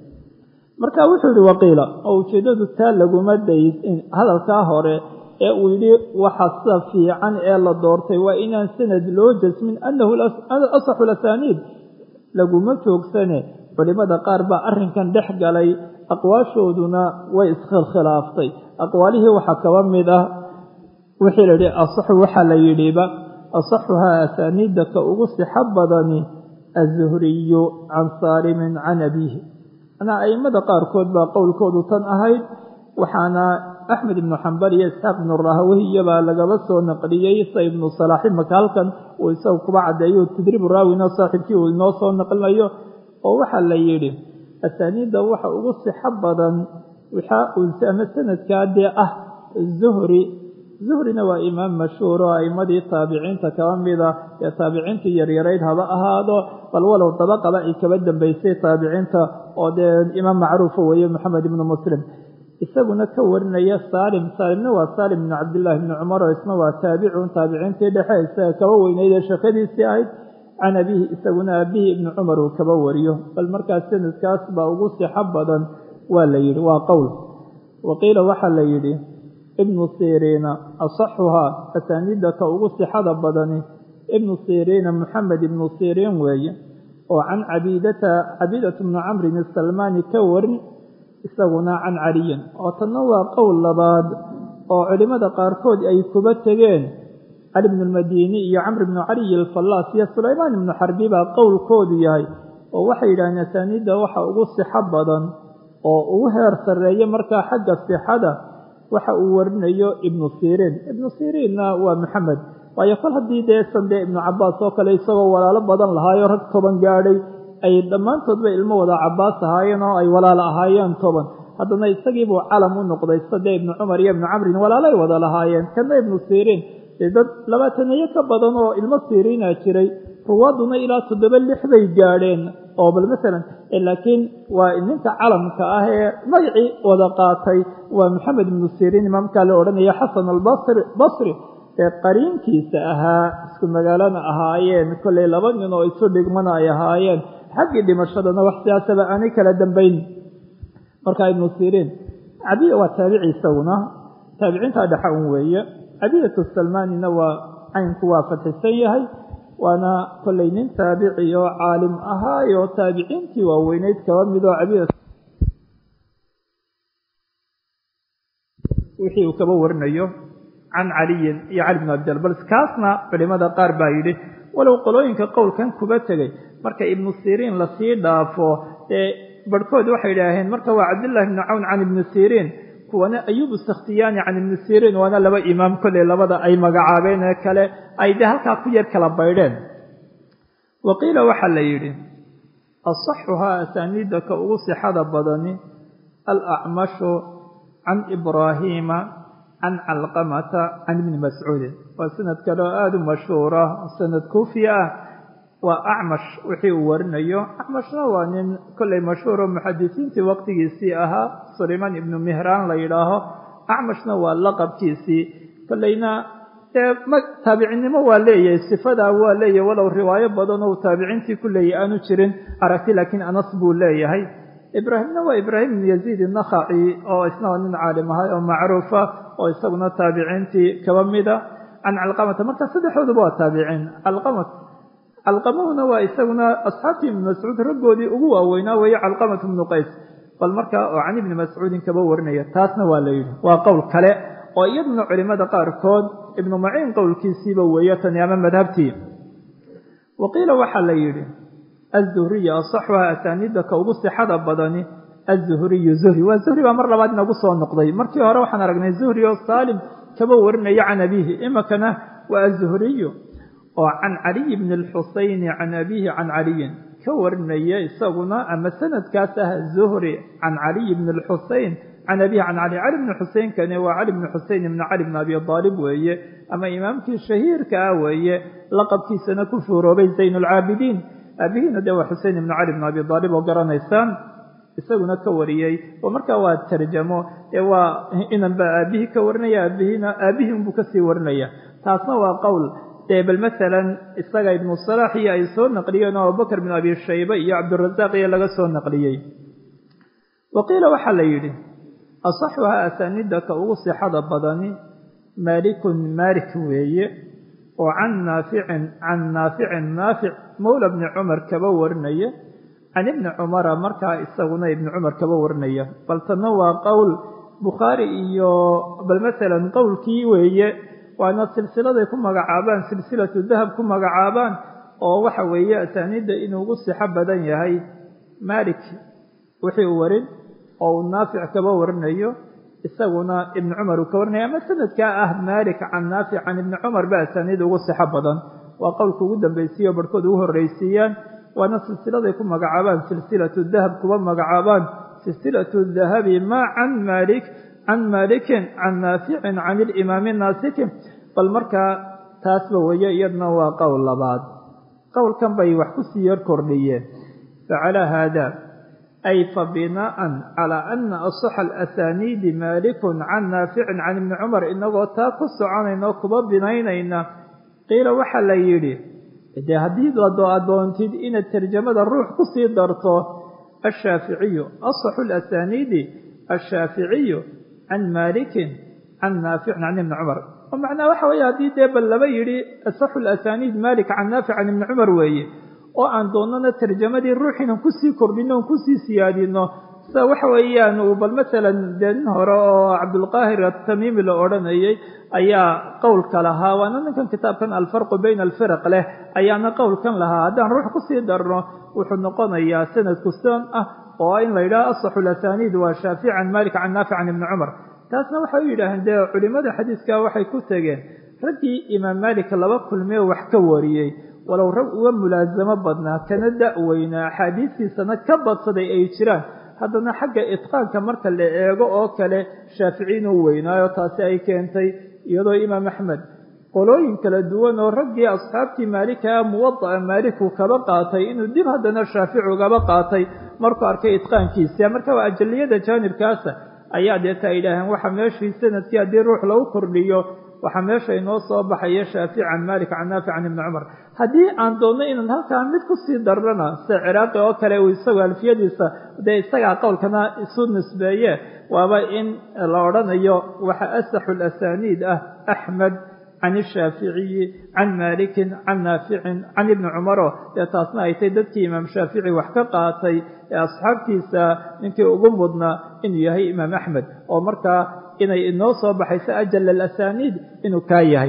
marka wuxuu yihi waqiila oo ujeeddadu taa laguma dayin hadalkaa hore ee uu yidhi waxa sida fiican ee la doortay waa inaan sanad loo jasmin annahu asaxu lasaaniid laguma joogsane culimmada qaar baa arrinkan dhex galay aqwaashooduna way iskhilkhilaaftay aqwaalihii waxaa kaba mid ah wixii la yidhi asaxu waxaa la yidhiba asaxuhaa asaaniidda ka ugu sixo badani azuhriyu can saalimin can abiihi manaa a'immada qaarkood baa qowlkoodu tan ahayd waxaana axmed ibnu xambal iyo isxaaq ibnu rahaweyya baa lagaba soo naqliyey sa ibnu salaaxi maka halkan uu isagu kuba caddeeyo tadriibu raawina saaxiibkii uu inoo soo naqlinayo oo waxaa la yidhi asaaniidda waxa ugu sixo badan ama sanadkaa dee ah zuhri zuhrina waa imaam mashhuur oo a'immadii taabiciinta kaba mida ee taabiciintii yaryarayd haba ahaado bal walow dabaqaba ay kaba dambaysay taabiciinta oo dee imaam macruufa weeye moxamed ibnu muslim isaguna ka warinaya saalim saalimna waa saalim ibnu cabdillaahi ibni cumar oo isna waa taabicun taabiciintii dhexe isaga kaba weyneyd ee sheekadiisii ahayd can abihi isaguna abihi ibni cumar uu kaba wariyo bal markaas sanadkaas baa ugu sixo badan waa la yidhi waa qowl waqiila waxaa la yidhi ibnu siriina asaxuhaa asaaniidda ka ugu sixada badani ibnu siriina moxamed ibnu siriin weeye oo can cabiidata cabiidata bnu camrin isalmaani ka warin isaguna can caliyin oo tanna waa qowl labaad oo culimmada qaarkood ay kuba tegeen cali bnu lmadiini iyo camr bnu caliy alfallaas iyo sulaymaan ibnu xarbi baa qowlkoodu yahay oo waxay yidhahdeen asaaniidda waxa ugu sixo badan oo ugu heer sarreeya markaa xagga sixada waxa uu warinayo ibnu siriin ibnu siriinna waa maxamed waayo kol haddii dee sandee ibnu cabaas oo kale isagoo walaalo badan lahaayo rag toban gaadhay ay dhammaantoodba ilmo wada cabaas ahaayeen oo ay walaalo ahaayeen toban haddana isagiibuu calam u noqday sadee ibnu cumar iyo ibnu camrin walaalo ay wada lahaayeen kana ibnu siriin dee dad labaataneeyo ka badan oo ilmo siriina jiray ruwaaduna ilaa toddoba lix bay gaadheen oo bal masalan laakiin waa ninka calamka ah ee magacii wada qaatay waa maxamed ibnu siriin imaamkaa la odhanaya xasan albasri basri ee qariinkiisa ahaa isku magaalana ahaayeen kollay laba nin oo isu dhigmana ay ahaayeen xaggii dhimashadana wax siyaasaba aanay kala dambayn markaa ibnu siriin cadiya waa taabici isaguna taabiciintaa dhexa un weeye cadiyatu salmaanina waa caynku waa fadxisan yahay waana kollay nin taabici oo caalim ahaayo taabiciintii waaweyneyd kaba midoo cadiya wixii uu kaba warinayo can caliyin iyo cali bn abdil bal kaasna culimada qaar baa yidhi walow qolooyinka qowlkan kuba tegay marka ibnu siriin lasii dhaafo ee barhkood waxay idhaaheen marka waa cabdillahi bni cawn can ibni siriin kuwana ayubu sakhtiyaani can ibni siriin waana laba imaam kolley labada ay magacaabeen ee kale ay de halkaa ku yar kala baydheen wa qiila waxaa la yidhi asaxuhaa asaaniidda ka ugu sixada badani alacmashu can ibraahiima can calqamata can ibni mascuudin waa sanad kale oo aada u mashhuura sanad kuufi ah waa acmash wixii uu warinayo acmashna waa nin kollay mashhuuro muxadisiintii waqtigiisii ahaa sulaymaan ibnu mihraan la yidhaaho acmashna waa laqabkiisii kollayna dee taabicinimo waa leeyahay sifadaa waa leeyahay walow riwaayo badan oo taabiciintii ku leeyahy aanu jirin aragti laakiin anas buu leeyahay ibraahimna waa ibraahim ibnu yaziid innakhaci oo isna waa nin caalim ahay oo macruufa oo isaguna taabiciintii kaba mida can calqamata marka saddexdooduba waa taabiciin calqamat calqamahuna waa isaguna asxaabtii ibni mascuud raggoodii ugu waaweynaa weeye calqamat ibnu qays bal marka oo can ibni mascuudin kaba warinaya taasna waa la yidhi waa qowl kale oo iyaduna culimada qaarkood ibnu maciin qowlkiisiiba weeye tani ama madhabtii wa qiila waxaa la yidhi azuhriya asaxuha asaaniidda ka ugu sixada badani azuhriyu zuhri waa zuhri baa mar labaad inagu soo noqday markii hore waxaan aragnay zuhri oo saalim kaba warinaya can abiihi imikana waa azuhriyu oo can caliy bni alxusayni can abiihi can caliyin ka warinaya isaguna ama sanadkaas ah zuhri can caliy bni alxusayn can abiihi can cali cali bni xuseynkani waa cali bni xuseyn ibni cali bni abi aalib weeye ama imaamkii shahiirka ah weeye laqabkiisana ku fuuroobay zayn alcaabidiin aabihiina dee waa xusein ibni cali bni abi aalib oo garanaysaan isaguna ka wariyey oo markaa waa tarjamo ee waa inanba aabihii ka warinaya aabihiina aabihii unbuu kasii warinaya taasna waa qowl dee bal masalan isaga ibnu salaax iyo ay soo naqliyeen oo abubakr bin abi shayba iyo cabdirasaaq iyo laga soo naqliyey wa qiila waxaa la yidhi asaxuhaa asaaniidda ka ugu sixada badani maalikun maalik weeye oo can naaficin can naaficin naafic mawla bni cumar kaba warinaya can ibni cumara markaa isaguna ibni cumar kaba warinaya bal tanna waa qowl bukhaari iyo bal masalan qowlkii weeye waana silsiladay ku magacaabaan silsilatu dahab ku magacaabaan oo waxa weeye asaaniidda inuu ugu sixo badan yahay maalik wixii uu warin oo uu naafic kaba warinayo isaguna ibni cumar uu ka warinaya ama sanadkaa ah maalik can naafic can ibni cumar ba asaaniid ugu sixo badan waa qowlka ugu dambaysiiye oo barhkood ugu horreysiiyaan waana silsiladay ku magacaabaan silsilatu dahab kuba magacaabaan silsilatu dahabi maa can maalik can maalikin can naaficin can ilimaami naasikin bal markaa taasba weeye iyadna waa qowl labaad qowlkan bay wax kusii yar kordhiyeen facalaa haada ay fabinaa'an calaa ana asaxa alasaniidi maalikun can naaficin can ibni cumar inagoo taa ku soconayna oo kuba binaynayna qiila waxaa la yidhi dee haddii adoontid inaad tarjamada ruux kusii darto ashaaficiyu asaxu alasaniidi ashaaficiyu can maalikin can naaficin can ibni cumar oo macnaha waxa weeye haddii dee bal laba yidhi asaxu alasaniid maalik can naafic can ibni cumar weeye oo aan doonana tarjamadii ruux inaan kusii kordhino on kusii siyaadino sida waxa weeyaan uu bal masalan dee nin hore oo cabdulqaahir atamiimi la odhanayay ayaa qowlka lahaa waana ninkan kitaabkan alfarqu bayna alfiraq leh ayaana qowlkan lahaa haddaan ruux kusii darno wuxuu noqonayaa sanadku sidan ah oo in la yidhaho asaxu lasaniid waa shaafic can maalik can naafic can ibni cumar taasna waxay u yidhaaheen dee culimada xadiiska waxay ku tegeen raggii imaam maalik laba kulmee wax ka wariyey walow rag uga mulaasamo badnaa kana da-weynaa axaadiistiisana ka badsaday ay jiraan haddana xagga itqaanka marka la eego oo kale shaaficiin u weynaayo taasi ay keentay iyadoo imaam axmed qolooyin kala duwan oo raggii asxaabtii maalikaa muwada'a maaliku kaba qaatay inuu dib haddana shaafici ugaba qaatay markuu arkay itqaankiisa marka waa ajaliyada jaanibkaasa ayaa deeta ay yidhaaheen waxa meeshii sanadkii haddii ruux lagu kordhiyo waxaa meesha inoo soo baxaya shaafici can malik can naafic can ibni cumar haddii aan doonno inaan halkaa mid kusii darrana sida ciraaqi oo kale uu isagu alfiyadiisa dee isagaa qowlkana isu nisbeeye waaba in la odhanayo waxa asaxu lasaniid ah axmed can ishaaficiyi can maalikin can naaficin can ibni cumaro dee taasna ay tay dadkii imaam shaafici wax ka qaatay ee asxaabtiisa ninkii ugu mudnaa inuu yahay imaam axmed oo markaa inay inoo soo baxayso ajal alasaniid inuu kaa yahay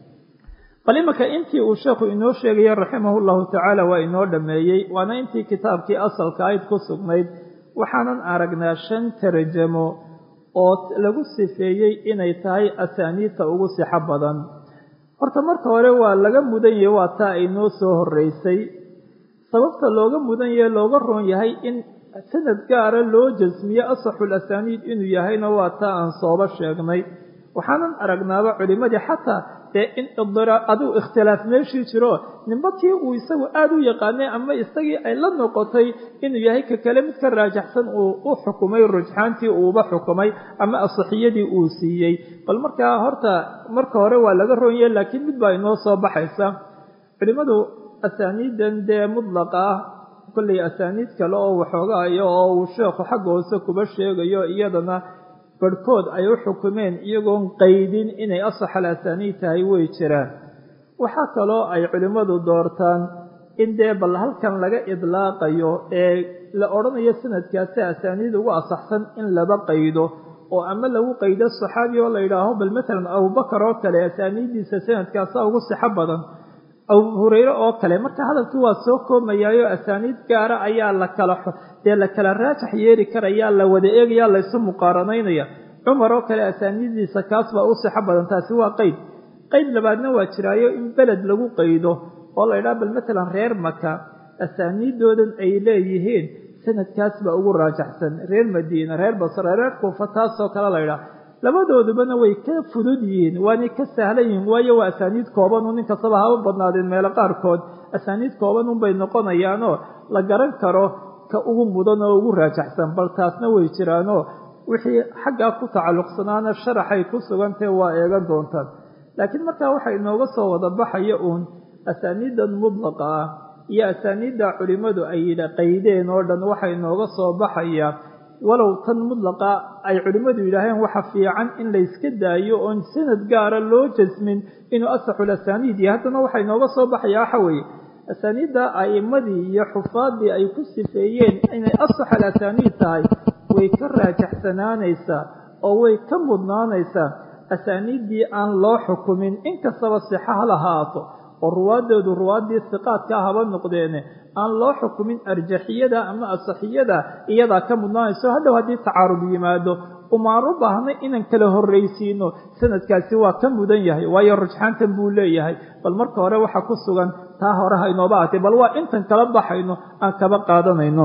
bal imanka intii uu sheekhu inoo sheegaya raximah llahu tacaala waa inoo dhammeeyey waana intii kitaabkii asalka ayd ku sugnayd waxaanan aragnaa shan tarjamo oo lagu sifeeyey inay tahay asaaniidta ugu sixo badan horta marka hore waa laga mudan yahay waa taa inoo soo horeysay sababta looga mudan yahe looga roon yahay in sanad gaara loo jasmiyo asaxul asaaniid inuu yahayna waa taa aan sooba sheegnay waxaanan aragnaaba culimadii xataa dee in adigu ikhtilaaf meeshii jiro ninba kii uu isagu aada u yaqaanay ama isagii ay la noqotay inuu yahay ka kale mid ka raajaxsan uu u xukumay rujxaantii uuba xukumay ama asaxiyadii uu siiyey bal markaa horta marka hore waa laga roonyahe laakiin mid baa inoo soo baxaysa culimmadu asaaniidan dee mudlaqa ah kollay asaaniid kale oo waxoogaayo oo uu sheekhu xagga hoose kuba sheegayo iyadana barhkood ay u xukumeen iyagoon qaydin inay asaxal asaaniid tahay way jiraan waxaa kaloo ay culimmadu doortaan in dee bal halkan laga idlaaqayo ee la odhanayo sanadkaasi asaaniid ugu asaxsan in laba qaydo oo ama lagu qaydo saxaabi oo la yidhaaho bal matalan abubakar oo kale asaaniiddiisa sanadkaasa ugu sixo badan abu hureyre oo kale marka hadalkii waa soo koomayaayo asaaniid gaara ayaa la kala dee la kala raajax yeeri karayaa la wada eegaya laysu muqaaranaynaya cumar oo kale asaaniiddiisa kaas baa u sixo badan taasi waa qeyd qeyd labaadna waa jiraayo in beled lagu qaydo oo la ydhaha bal matalan reer maka asaaniiddoodan ay leeyihiin sanadkaas baa ugu raajaxsan reer madiina reer basre reer kuufa taasoo kale la ydhaha labadoodubana way ka fudud yihiin waanay ka sahlan yihiin waayo waa asaaniid kooban un inkastaba haba badnaadeen meelo qaarkood asaaniid kooban unbay noqonayaanoo la garan karo ka ugu mudan oo ugu raajaxsan bal taasna way jiraanoo wixii xaggaa ku tacalluqsanaana sharaxay ku sugantahe waa eegan doontaan laakiin markaa waxa inooga soo wada baxaya uun asaaniidan mudlaqa ah iyo asaaniidda culimmadu ay yidha qaydeen oo dhan waxa inooga soo baxaya walow tan mudlaqa ay culimmadu yidhaaheen waxa fiican in layska daayo oon sanad gaara loo jasmin inuu asaxul asaaniid yahay haddana waxa inooga soo baxaya waxa weeye asaaniidda a'immadii iyo xufaaddii ay ku sifeeyeen inay asaxal asaaniid tahay way ka raajaxsanaanaysaa oo way ka mudnaanaysaa asaaniiddii aan loo xukumin inkastaba sixa ha lahaato oo ruwaaddoodu ruwaaddii siqaadkaa haba noqdeene aan loo xukumin arjaxiyada ama asaxiyada iyadaa ka mudnaanayso hadhow haddii tacaarud yimaado umaan u baahnay inaan kala horraysiino sanadkaasi waa ka mudan yahay waayo rujxaantan buu leeyahay bal marka hore waxa ku sugan taa hore ha inooba ahatay bal waa intan kala baxayno aan kaba qaadanayno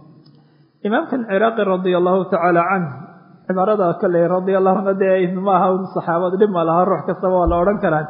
imaamkan ciraaqi radia allahu tacaala canh cibaarada kale radia allahuna dee maaha saxaabad dhib ma laha ruux kastaba waa la odhan karaa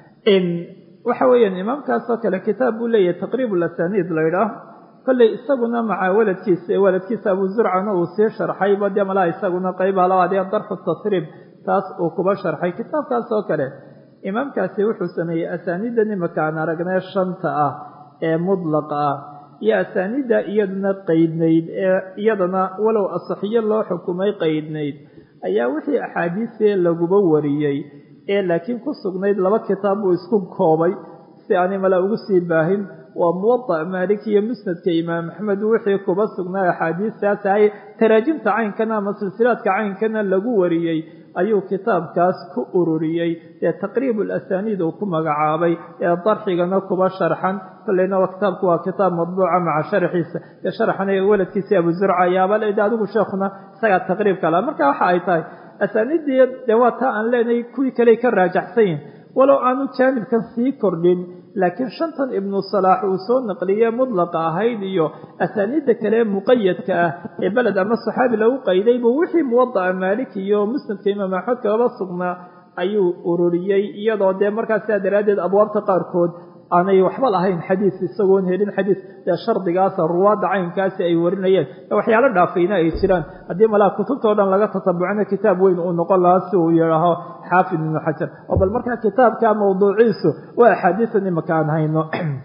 waxa weeyaan imaamkaasoo kale kitaab buu leeyahay taqriib lasaniid la ydhaah kolley isaguna maca waladkiisa waladkiisa abu zurcana uu sii sharxayba dee malaha isaguna qaybaha labaad ee darxu tasriib taas uu kuba sharxay kitaabkaasoo kale imaamkaasi wuxuu sameeyey asaaniidda nimaka aan aragnay shanta ah ee mudlaqa ah iyo asaaniidda iyaduna qaydnayd ee iyadana walow asaxiyo loo xukumay qaydnayd ayaa wixii axaadiisee laguba wariyey ee laakiin ku sugnayd laba kitaab buu isku koobay si aanay mala ugu sii baahin waa muwadac maalik iyo musnadka imaam axmed wixii kuba sugnaa axaadiistaas ahay taraajimta caynkana ama silsilaadka caynkana lagu wariyey ayuu kitaabkaas ku ururiyey ee taqriib alasaniid uu ku magacaabay ee darxigana kuba sharxan kolleyna kitaabku waa kitaab madbuuca maca sharxiisa ee sharxan ee waladkiisii abu zurca ayaaba leeda adigu sheekhuna isagaa taqriibka laha marka waxa ay tahay asaaniiddii dee waa taa aan leenahay kuwii kale ka raajaxsan yihin walow aanu jaanibkan sii kordhin laakiin shantan ibnu salaax uu soo naqliye mudlaqa ahayd iyo asaaniidda kale muqayadka ah ee beled ama saxaabi lagu qayday buu wixii muwadaca maalik iyo musnadka imaam axmed kagaba sugnaa ayuu ururiyey iyadoo dee markaas sidaa daraaddeed abwaabta qaarkood aanay waxba lahayn xadiis isagoon helin xadiis dee shardigaasa ruwaadda caynkaasi ay warinayeen waxyaalo dhaafayna ay jiraan haddii malaa kutubtao dhan laga tatabucina kitaab weyn uu noqon lahaa si uu yidhaaho xaafid ibnu xajar oo bal markaa kitaabka mawduuciisu waa axaadiisan imaka aan hayno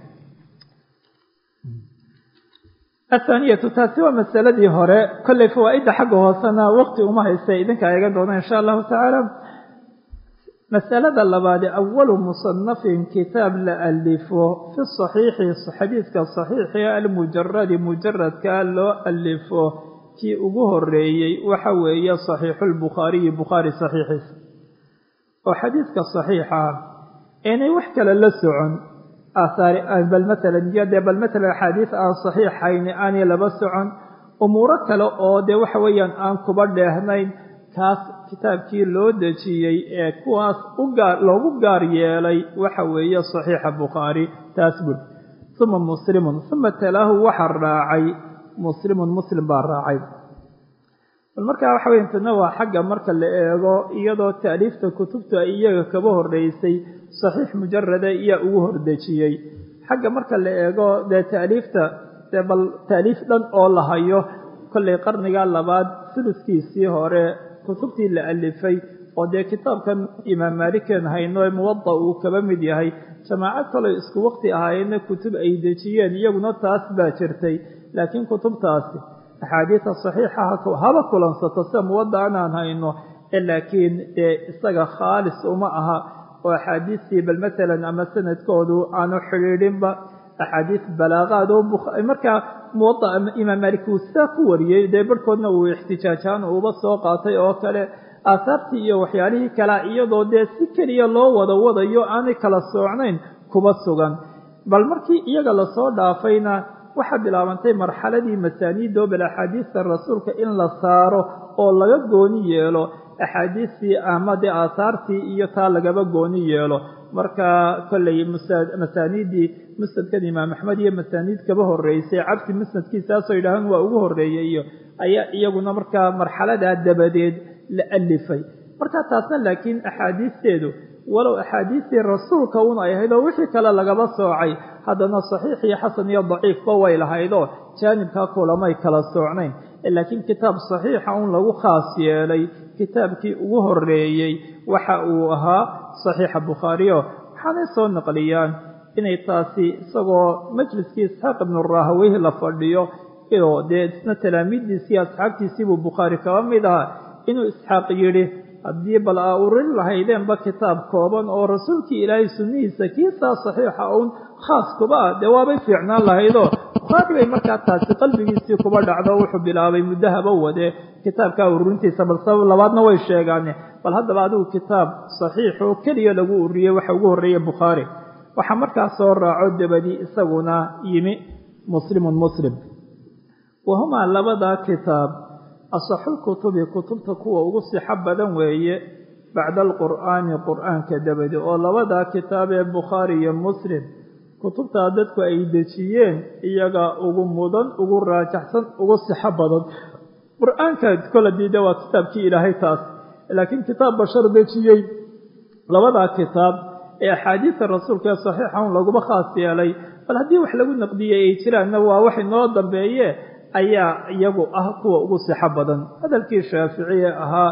athaaniyatu taasi waa masaladii hore kollay fawaa-idda xagga hoosena waqti uma haysta idinka eegan doona insha allahu tacaala masalada labaadi awalu musanafin kitaab la alifo fi saxiixi xadiidka saxiixi almujaradi mujaradka loo alifo kii ugu horeeyey waxa weeye saxiixu lbukhaariyi bukhaari saxiixiisa oo xadiidka saxiixa inay wax kale la socon bal maalan iyo dee bal maalan axaadiis aan saxiixayni aanay laba socon umuuro kale oo dee waxa weeyaan aan kuba dheehnayn kaas kitaabkii loo dejiyey ee kuwaas ugaar loogu gaar yeelay waxa weeye saxiixa bukhaari taas bud uma muslimun uma talaahu waxa raacay muslimun muslim baa raacay bal markaa waxa weya tana waa xagga marka la eego iyadoo taaliifta kutubta iyaga kaba horeysay saxiix mujarada iyaa ugu hordejiyey xagga marka la eego dee taaliifta dee bal taaliif dhan oo la hayo kollay qarniga labaad suluskiisii hore kutubtii la alifay oo dee kitaabkan imaam maaliken hayno ee muwada uu kaba mid yahay jamaaco kaloo isku waqti ahaayeenna kutub ay dejiyeen iyaguna taas baa jirtay laakiin kutubtaasi axaadiida saxiixa haba kulansato sida muwada anaan hayno laakiin dee isaga khaalis uma aha oo axaadiistii bal maalan ama sanadkoodu aanu xidhiidhinba axaadiis balaaqaad oo markaa muwada imaam maalik uu sidaa ku wariyey dee barhkoodna uu ixtijaajaan uuba soo qaatay oo kale aahaartii iyo waxyaalihii kalea iyadoo dee si keliya loo wada wadayo aanay kala soocnayn kuba sugan bal markii iyaga lasoo dhaafayna waxaa bilaabantay marxaladii masaaniidoo bal axaadiista rasuulka in la saaro oo laga gooni yeelo axaadiistii ama dee aahaartii iyo taa lagaba gooni yeelo marka kollay masaaniiddii musnadkan imaam axmed iyo masaaniid kaba horeysay cabsi musnadkiisaasoo yidhaahaan waa ugu horeeyey iyo ayaa iyaguna markaa marxaladaa dabadeed la alifay marka taasna laakiin axaadiisteedu walow axaadiistii rasuulka un ay ahayd oo wixii kale lagaba soocay haddana saxiix iyo xasan iyo daciifba way lahaydoo jaanibkaa kulamay kala soocnayn laakiin kitaab saxiixa un lagu khaas yeelay kitaabkii ugu horeeyey waxa uu ahaa saxiixa bukhaariyo waxaanay soo naqliyaan inay taasi isagoo majliskii isxaaq ibnu rahaweyh la fadhiyo oo dee isna talaamiiddiisii asxaabtiisiibuu bukhaari kaba mid ahaa inuu isxaaq yidhi haddii bal aa urin lahaydeenba kitaab kooban oo rasuulkii ilaahay sunnihiisa kiisaa saxiixa uun khaas kuba ah dee waabay fiicnaan lahaydoo bukhaari bay markaa taasi qalbigiisii kuba dhacdo wuxuu bilaabay muddo haba wade kitaabkaa ururintiisa bal sabab labaadna way sheegaane bal haddaba adigu kitaab saxiix oo keliya lagu ururiyey waxa ugu horreeya bukhaari waxaa markaa soo raaco dabadii isaguna yimi muslimun muslim wahumaa labadaa kitaab asaxulkutubi kutubta kuwa ugu sixo badan weeye bacda alqur'aani qur'aanka dabadi oo labadaa kitaab ee bukhaari iyo muslim kutubtaa dadku ay dejiyeen iyaga ugu mudan ugu raajaxsan ugu sixo badan qur-aanka kola diida waa kitaabkii ilaahay taas laakiin kitaab bashar dejiyey labadaa kitaab ee axaadiista rasuulka ee saxiixa un laguma khaas yeelay bal haddii wax lagu naqdiyey ay jiraanna waa wax inoo dambeeye ayaa iyagu ah kuwa ugu sixo badan hadalkii shaaficiye ahaa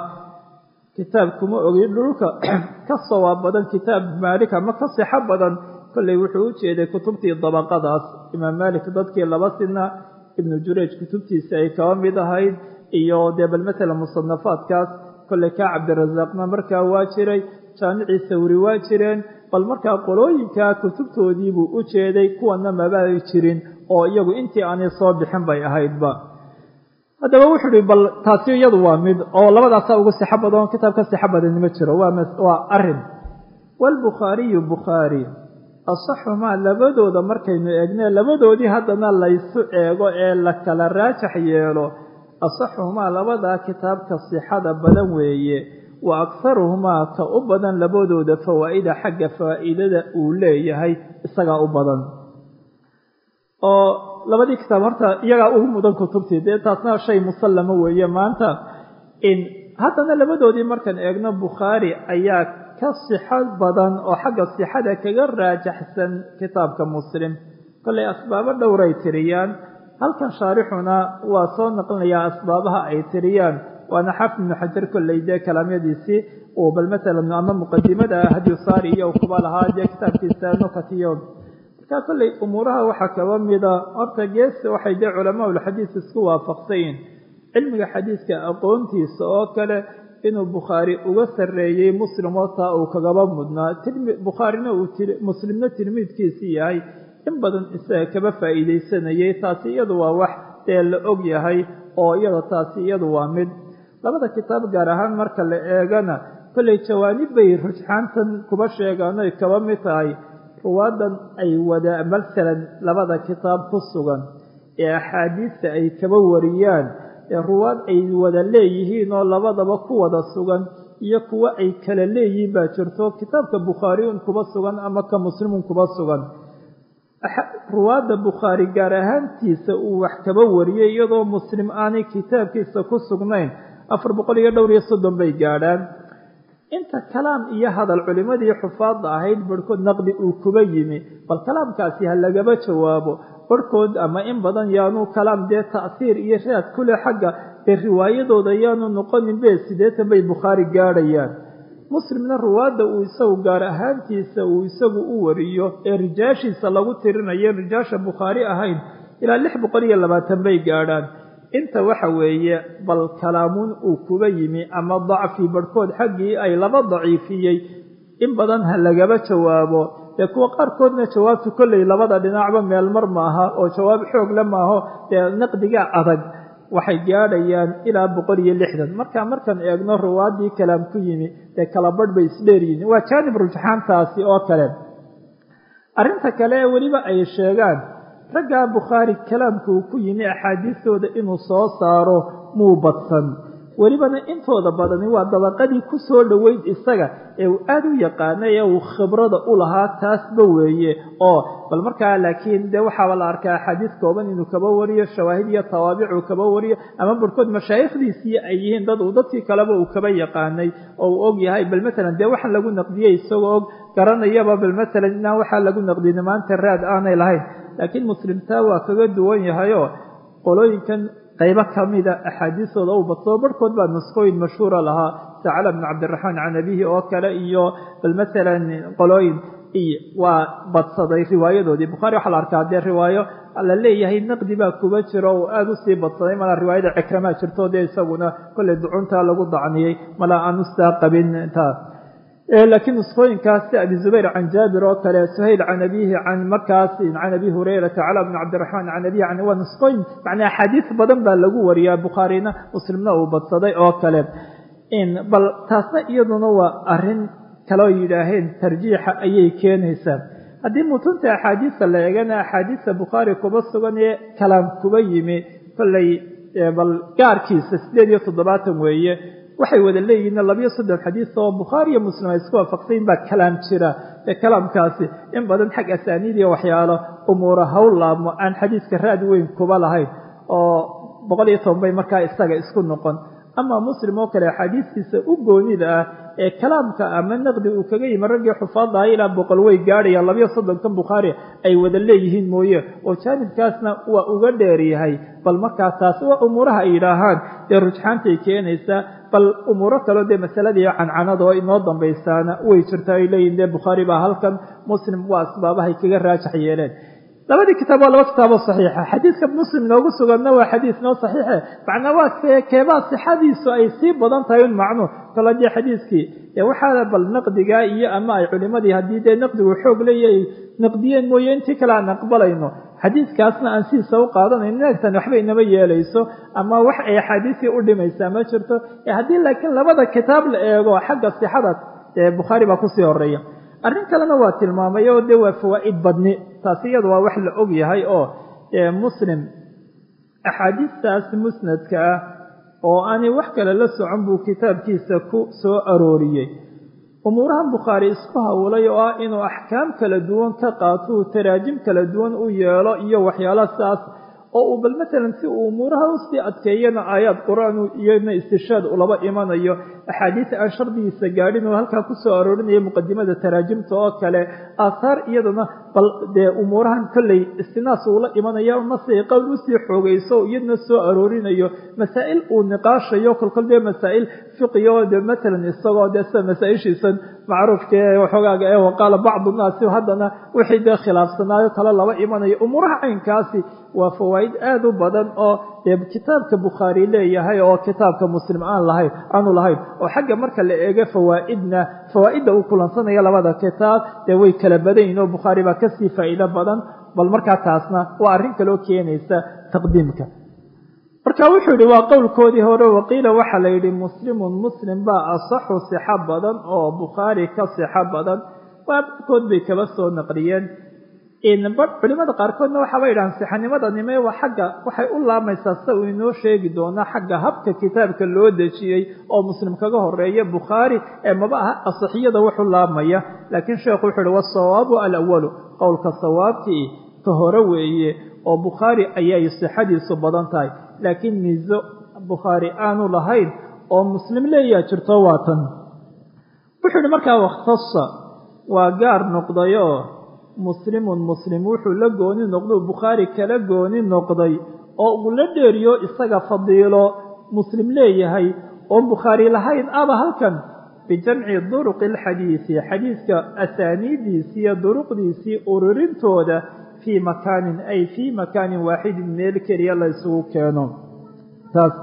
kitaab kuma ogi dhulka ka sawaab badan kitaab maalik ama ka sixo badan kolley wuxuu u jeeday kutubtii dabaqadaas imaam maalik dadkii laba sina ibnu jurayj kutubtiisa ay kaba mid ahayd iyo dee bal matala musanafaadkaas kolley kaa cabdirasaaqna markaa waa jiray jaamicii sawri waa jireen bal markaa qolooyinkaa kutubtoodiibuu u jeeday kuwana mabay jirin oo iyagu intii aanay soo bixin bay ahaydba haddaba wuxuu uhi bal taasi iyadu waa mid oo labadaasaa ugu sixo badan kitaab ka sixo badani ma jiro waa arin waalbukhaariyu bukhaari asaxumaa labadooda markaynu eegne labadoodii haddana laysu eego ee la kala raajax yeelo asaxuhumaa labadaa kitaabka sixada badan weeye wa akharuhumaa ka u badan labadooda fawaa'ida xagga faa'iidada uu leeyahay isagaa u badan oo labadii kitaab horta iyagaa ugu mudan kutubtii dee taasna shay musallama weeye maanta in haddana labadoodii markaan eegno bukhaari ayaa ka sixo badan oo xagga sixada kaga raajaxsan kitaabka muslim kollay asbaabo dhowray tiriyaan halkan shaarixuna waa soo naqlinayaa asbaabaha ay tiriyaan waana xaafid ibnu xajar kolley dee kalaamyadiisii uu bal matalan ama muqadimada hadyu saari iyo kuba lahaa dee kitaabkiisa nukatiyo markaa kolley umuuraha waxaa kaba mida horta gees waxay dee culamaaulxadiis isku waafaqsayin cilmiga xadiiska aqoontiisa oo kale inuu bukhaari uga sarreeyey muslim oo taa uu kagaba mudnaa bukhaarina uu muslimna tilmiidkiisii yahay in badan isaga kaba faa'iidaysanayay taasi iyadu waa wax dee la og yahay oo iyada taasi iyadu waa mid labada kitaab gaar ahaan marka la eegana kollay jawaanib bay rujxaantan kuba sheegaan oy kaba mid tahay ruwaadan ay wada masalan labada kitaab ku sugan ee axaadiista ay kaba wariyaan ee ruwaad ay wada leeyihiin oo labadaba ku wada sugan iyo kuwo ay kala leeyihiin baa jirto kitaabka bukhaariyun kuba sugan ama ka muslimun kuba sugan ruwaadda bukhaari gaar ahaantiisa uu wax kaba wariyey iyadoo muslim aanay kitaabkiisa ku sugnayn afar boqol iyo dhowr iyo soddon bay gaadhaan inta kalaam iyo hadal culimmadii xufaadda ahayd barhkood naqdi uu kuba yimi bal kalaamkaasi ha lagaba jawaabo barhkood ama in badan yaanu kalaam dee ta'siir iyo raad kule xagga ee riwaayadooda yaanu noqonin be siddeetan bay bukhaari gaadhayaan muslimna ruwaadda uu isagu gaar ahaantiisa uu isagu u wariyo ee rijaashiisa lagu tirinayo rijaasha bukhaari ahayn ilaa lix boqol iyo labaatan bay gaadhaan inta waxa weeye bal kalaamuun uu kuba yimi ama dacfi barhkood xaggii ay laba daciifiyey in badan ha lagaba jawaabo dee kuwa qaarkoodna jawaabtu kolley labada dhinacba meel mar maaha oo jawaab xoog le maaho dee naqdiga adag waxay gaadhayaan ilaa boqol iyo lixdan marka markaan eegno ruwaaddii kalaam ku yimi dee kala badh bay isdheeryihiin waa jaanib rujxaantaasi oo kale arrinta kale ee weliba ay sheegaan raggaa bukhaari kalaamka uu ku yimi axaadiistooda inuu soo saaro muu badsan welibana intooda badani waa dabaqadii ku soo dhoweyd isaga ee uu aada u yaqaanay ee uu khibrada u lahaa taasba weeye oo bal markaa laakiin dee waxaaba la arkaa axaadiis kooban inuu kaba wariyo shawaahid iyo tawaabic uu kaba wariyo ama barhkood mashaayikhdiisii ay yihiin dad uu dadkii kaleba uu kaba yaqaanay oo uu og yahay bal matalan dee waxaan lagu naqdiyey isagoo og garanayaba bal matalan inaan waxaa lagu naqdiyey maanta raad aanay lahayn laakiin muslimtaa waa kaga duwan yahayoo qolooyinkan qaybo kamida axaadiistooda u badsoo barhkood baa nuskooyin mashhuura lahaa sacala bn cabdiraxmaan can abihi oo kale iyo bal matalan qolooyin waa badsaday riwaayadoodii bukhaari waxaa la arkaa dee riwaayo la leeyahay naqdi baa kuba jiro oo aada usii badsaday mala riwaayada cikramaa jirto dee isaguna kolley ducuntaa lagu dacniyey mala aan ustaa qabin taa laakiin nusqooyinkaas si abi zubayr can jaabir oo kale suhayl can abihi can markaas can abi hurayrata cala bni cabdiraxmaan can abihi can waa nusqooyin macnaa axaadiis badan baa lagu wariyaa bukhaarina muslimna uu badsaday oo kale bal taasna iyaduna waa arrin kaloo yidhaaheen tarjiixa ayay keenaysaa haddii mutunta axaadiista la eegana axaadiista bukhaari kuba sugan ee kalaam kuba yimi kolley bal gaarkiisa siddeed iyo toddobaatan weeye waxay wada leeyihiin labiyo soddon xadiis oo bukhaari iyo muslim ay isku waafaqsayin baa kalaam jira ee kalaamkaasi in badan xag asaaniid iyo waxyaalo umuura hawl laabmo aan xadiiska raad weyn kuba lahayn oo boqol iyo toban bay markaa isaga isku noqon ama muslim oo kale axaadiistiisa u goonida ah ee kalaamka ama naqdi uu kaga yimi raggii xufaadaha ilaa boqol way gaadhayaan labiyo soddonkan bukhaari ay wada leeyihiin mooye oo jaanibkaasna waa uga dheeryahay bal markaa taas waa umuuraha ay yidhaahaan dee rujxaantay keenaysaa bal umuuro kaleo dee masaladii cancanada oo inoo dambaysaana way jirtaa ay leeyihin dee bukhaari baa halkan muslim waa asbaabahay kaga raajax yeeleen labadii kitaab waa laba kitaaboo saxiixa xadiiska muslim noogu suganna waa xadiis noo saxiixe macnaa waa keebaa sixadiisu ay sii badan tahay un macnu kol haddii xadiiskii ee waxaana bal naqdigaa iyo ama ay culimadii haddii dee naqdigu xoog leeyahay naqdiyeen mooye intii kale aan aqbalayno xadiiskaasna aan sidiisa u qaadanayno neegtan waxba inama yeelayso ama wax ay axaadiisii u dhimaysaa ma jirto haddii laakiin labada kitaab la eego xagga sixada ee bukhaari baa kusii horeeya arrin kalena waa tilmaamay oo dee waa fawaa'id badni taasi iyada waa wax la og yahay oo muslim axaadiistaas musnadka ah oo aanay wax kale la socon buu kitaabkiisa ku soo arooriyey umuurahan bukhaari isku hawlay oo ah inuu axkaam kala duwan ka qaato uu taraajim kala duwan u yeelo iyo waxyaala saas oo uu bal matalan si uu umuuraha usii adkeeyana aayaad qur-aan iyona istishaad ulaba imanayo axaadiis aan shardigiisa gaadhin oo halkaa kusoo aroorinayo muqadimada taraajimta oo kale aahaar iyadana bal dee umuurahan kolley istinaas uula imanaya mase qowl usii xoogayso iyadna soo aroorinayo masaa'il uu niqaashayo kolkol dee masaa'il fiqiyo de matalan isagoo dee sida masaa-ishiisan macruufka ee waxoogaaga ee waqaala bacdu naasi haddana wixii dee khilaafsanaayo kale laba imanayo umuuraha caynkaasi waa fawaa'id aada u badan oo dee kitaabka bukhaari leeyahay oo kitaabka muslim aan lahayn aanu lahayn oo xagga marka la eego fawaa'idna fawaa'idda uu kulansanaya labada kitaab dee way kala badan yihin oo bukhaari baa kasii faa'iido badan bal markaa taasna waa arrin kaloo keenaysa taqdiimka marka wuxuu yihi waa qowlkoodii hore waqiila waxaa la yidhi muslimun muslim baa asaxu sixo badan oo bukhaari ka sixo badan baabkood bay kaba soo naqliyeen culimada qaarkoodna waxaaba yidhahaan sixanimadanime waa xagga waxay u laamaysaa sida uu inoo sheegi doonaa xagga habka kitaabka loo dejiyey oo muslim kaga horeeya bukhaari ee maba aha asixiyada wuxu laabmaya laakiin sheekhu wuxuu yihi wasawaabu alawalu qowlka sawaabkii ka hore weeye oo bukhaari ayay sixadiisu badan tahay laakiin miiso bukhaari aanu lahayn oo muslim leeyaa jirto waa tan wuxuu yihi markaa wakhtasa waa gaar noqdayoo muslimun muslim wuxuu la gooni noqdou bukhaari kala gooni noqday oo uu la dheeriyo isaga fadiilo muslim leeyahay oon bukhaari lahayn aba halkan bijamci duruqi alxadiisi xadiiska asaaniidiisii iyo duruqdiisii ururintooda fii makaanin ay fii makaanin waaxidin meel keliya la ysugu keeno taas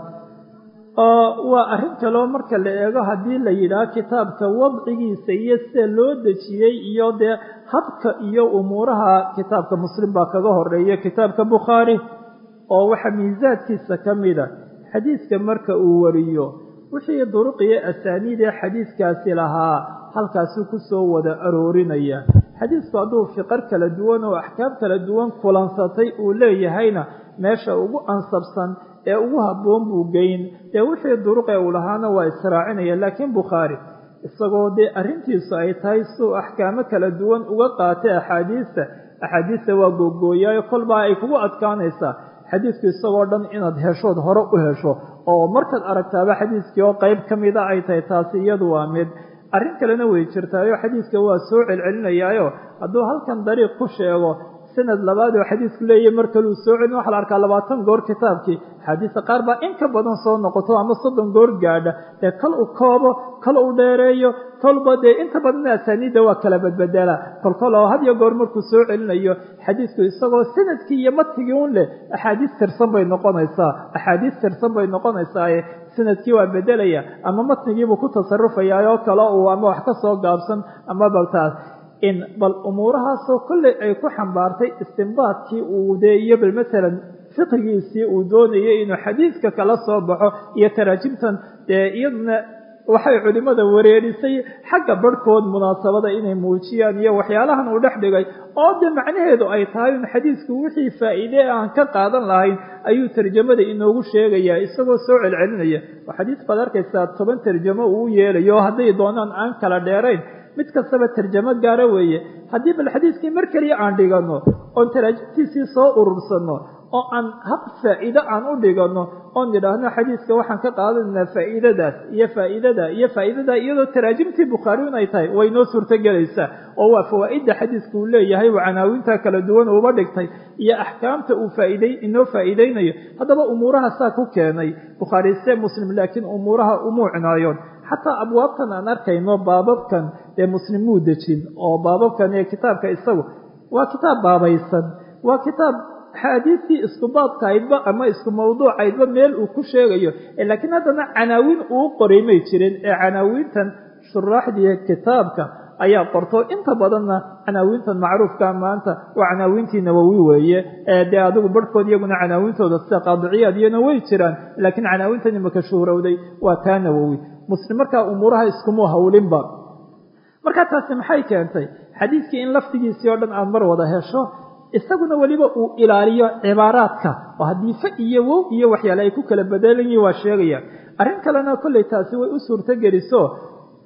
oo waa arrin kaloo marka la eego haddii la yidhaah kitaabka wadcigiisa iyo sida loo dejiyey iyo dee habka iyo umuuraha kitaabka muslim baa kaga horeeya kitaabka bukhaari oo waxaa miisaadkiisa ka mida xadiiska marka uu wariyo wixii duruqiyo asaaniid ee xadiiskaasi lahaa halkaasuu kusoo wada aroorinaya xadiisku hadduu fiqar kala duwan oo axkaam kala duwan kulansatay uu leeyahayna meesha ugu ansabsan ee ugu habboon buu geyn dee wixii duruqee uu lahaana waa israacinaya laakiin bukhaari isagoo dee arrintiisu ay tahay suu axkaamo kala duwan uga qaatay axaadiista axaadiista waa googooyaayo kolbaa ay kugu adkaanaysaa xadiisku isagoo dhan inaad heshood hore u hesho oo markaad aragtaaba xadiiskii oo qeyb ka mida ay tahay taasi iyadu waa mid arrin kalena way jirtaayo xadiiska waa soo celcelinayaayo hadduu halkan dariiq ku sheego sanad labaad oo xadiisku leeyahy mar kaluu soo celin waxa la arkaa labaatan goor kitaabkii axaadiista qaar baa in ka badan soo noqoto ama soddon goor gaadha dee kal u koobo kal u dheereeyo kolba dee inta badanna asaaniidda waa kala badbedela kolkol oo had iyo goor markuu soo celinayo xadiisku isagoo sanadkii iyo matigii un leh axaadiis tirsan bay noqonaysaa axaadiis tirsan bay noqonaysaaye sanadkii waa bedelaya ama matnigiibuu ku tasarufayaa oo kale uu ama wax ka soo gaabsan ama baltaas in bal umuurahaasoo kolley ay ku xambaartay istimbaadkii uu dee iyo bal masalan fiqigiisii uu doonayay inuu xadiiska kala soo baxo iyo taraajimtan dee iyaduna waxay culimmada wareerisay xagga barhkood munaasabada inay muujiyaan iyo waxyaalahan uu dhex dhigay oo dee macnaheedu ay tahay in xadiisku wixii faa'iide aan ka qaadan lahayn ayuu tarjamada inoogu sheegayaa isagoo soo celcelinaya oo xadiis baad arkaysaa toban tarjamo uu yeelayo oo hadday doonaan aan kala dheerayn mid kastaba tarjamo gaara weeye haddii bal xadiiskii mar keliya aan dhiganno oon taraajimtiisii soo urursanno oo aan hab faa'iide aan u dhiganno oon nidhaahno xadiiska waxaan ka qaadanaynaa faa'iidadaas iyo faa'iidada iyo faa'iidada iyadoo taraajimtii bukhaari in ay tahay way noo suurtogelaysaa oo waa fawaa'idda xadiiska uu leeyahay waa canaawinta kala duwan uuba dhigtay iyo axkaamta uu faaiday inoo faa'iideynayo haddaba umuuraha saa ku keenay bukhaari se muslim laakiin umuuraha umuu cinaayoon xataa abwaabtan aan arkayno baababkan ee muslim muu dejin oo baababkan ee kitaabka isagu waa kitaab baabaysan waa kitaab axaadiistii isku baadkahaydba ama isku mawduucaydba meel uu ku sheegayo laakiin haddana canaawiin uu qoray may jirin ee canaawiintan shuraaxdii kitaabka ayaa qorto inta badanna canaawiintan macruufka maanta waa canaawiintii nawowi weeye dee adigu barhkood iyaguna canaawintooda sida qaadiciyaad iyana way jiraan laakiin canaawiintan imaka shuhrowday waa taa nawowi muslim markaa umuuraha iskumu hawlinba markaa taasi maxay keentay xadiiskii in lafdigiisii oo dhan aad mar wada hesho isaguna weliba uu ilaaliyo cibaaraadka oo haddii fa iyo wow iyo waxyaale ay ku kala bedelan yihin waa sheegaya arrin kalena kolley taasi way u suurto geliso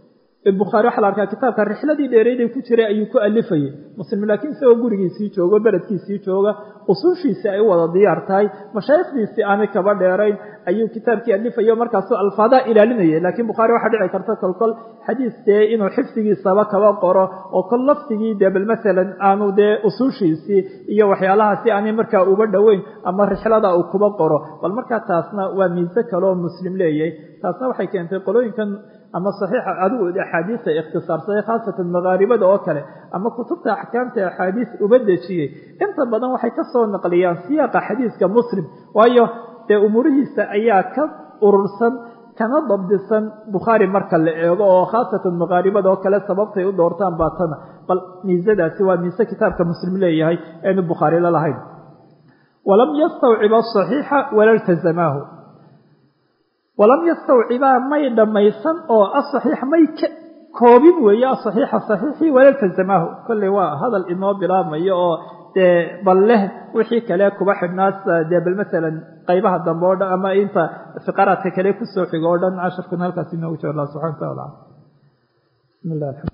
bukhaari waxaa la arkaa kitaabka rixladii dheereyday ku jiray ayuu ku alifayay muslim laakiin isagoo gurigiisii joogo beledkiisii jooga usuushiisii ay u wada diyaar tahay mashaayikhdiisii aanay kaba dheerayn ayuu kitaabkii alifayo markaasuu alfaadaa ilaalinayay laakiin bukhaari waxaa dhici karta kolkol xadiis dee inuu xifdigiisaba kaba qoro oo kol lafdigii dee bal masalan aanu dee usuushiisii iyo waxyaalahaasi aanay markaa uba dhoweyn ama rixlada uu kuba qoro bal markaa taasna waa miise kaleoo muslim leeyahay taasna waxay keentay qolooyinkan ama saxiixa adigu axaadiista ikhtisaarsaday khaasatan makaaribada oo kale ama kutubta axkaamta axaadiis uba dejiyey inta badan waxay ka soo naqliyaan siyaaqa xadiiska muslim waayo dee umuurihiisa ayaa ka urursan kana dabdisan bukhaari marka la eego oo khaasatan makaaribada oo kale sababtay u doortaan baatana bal miisadaasi waa miise kitaabka muslim leeyahay eenu bukhaari la lahayn walam yastawciba asaxiixa wala iltazamaahu walam yastawcibaa may dhammaysan oo asaxiix may ka koobin weeye asaxiixa saxiixii wala iltazamaahu kolley waa hadal inoo bilaabmayo oo dee bal leh wixii kale kuba xidhnaas dee bal masalan qaybaha dambe o dhan ama inta fiqaraadka kale kusoo xigo o dhan casharkan halkaas inoogu jiro allah subxana wa taala bismi llah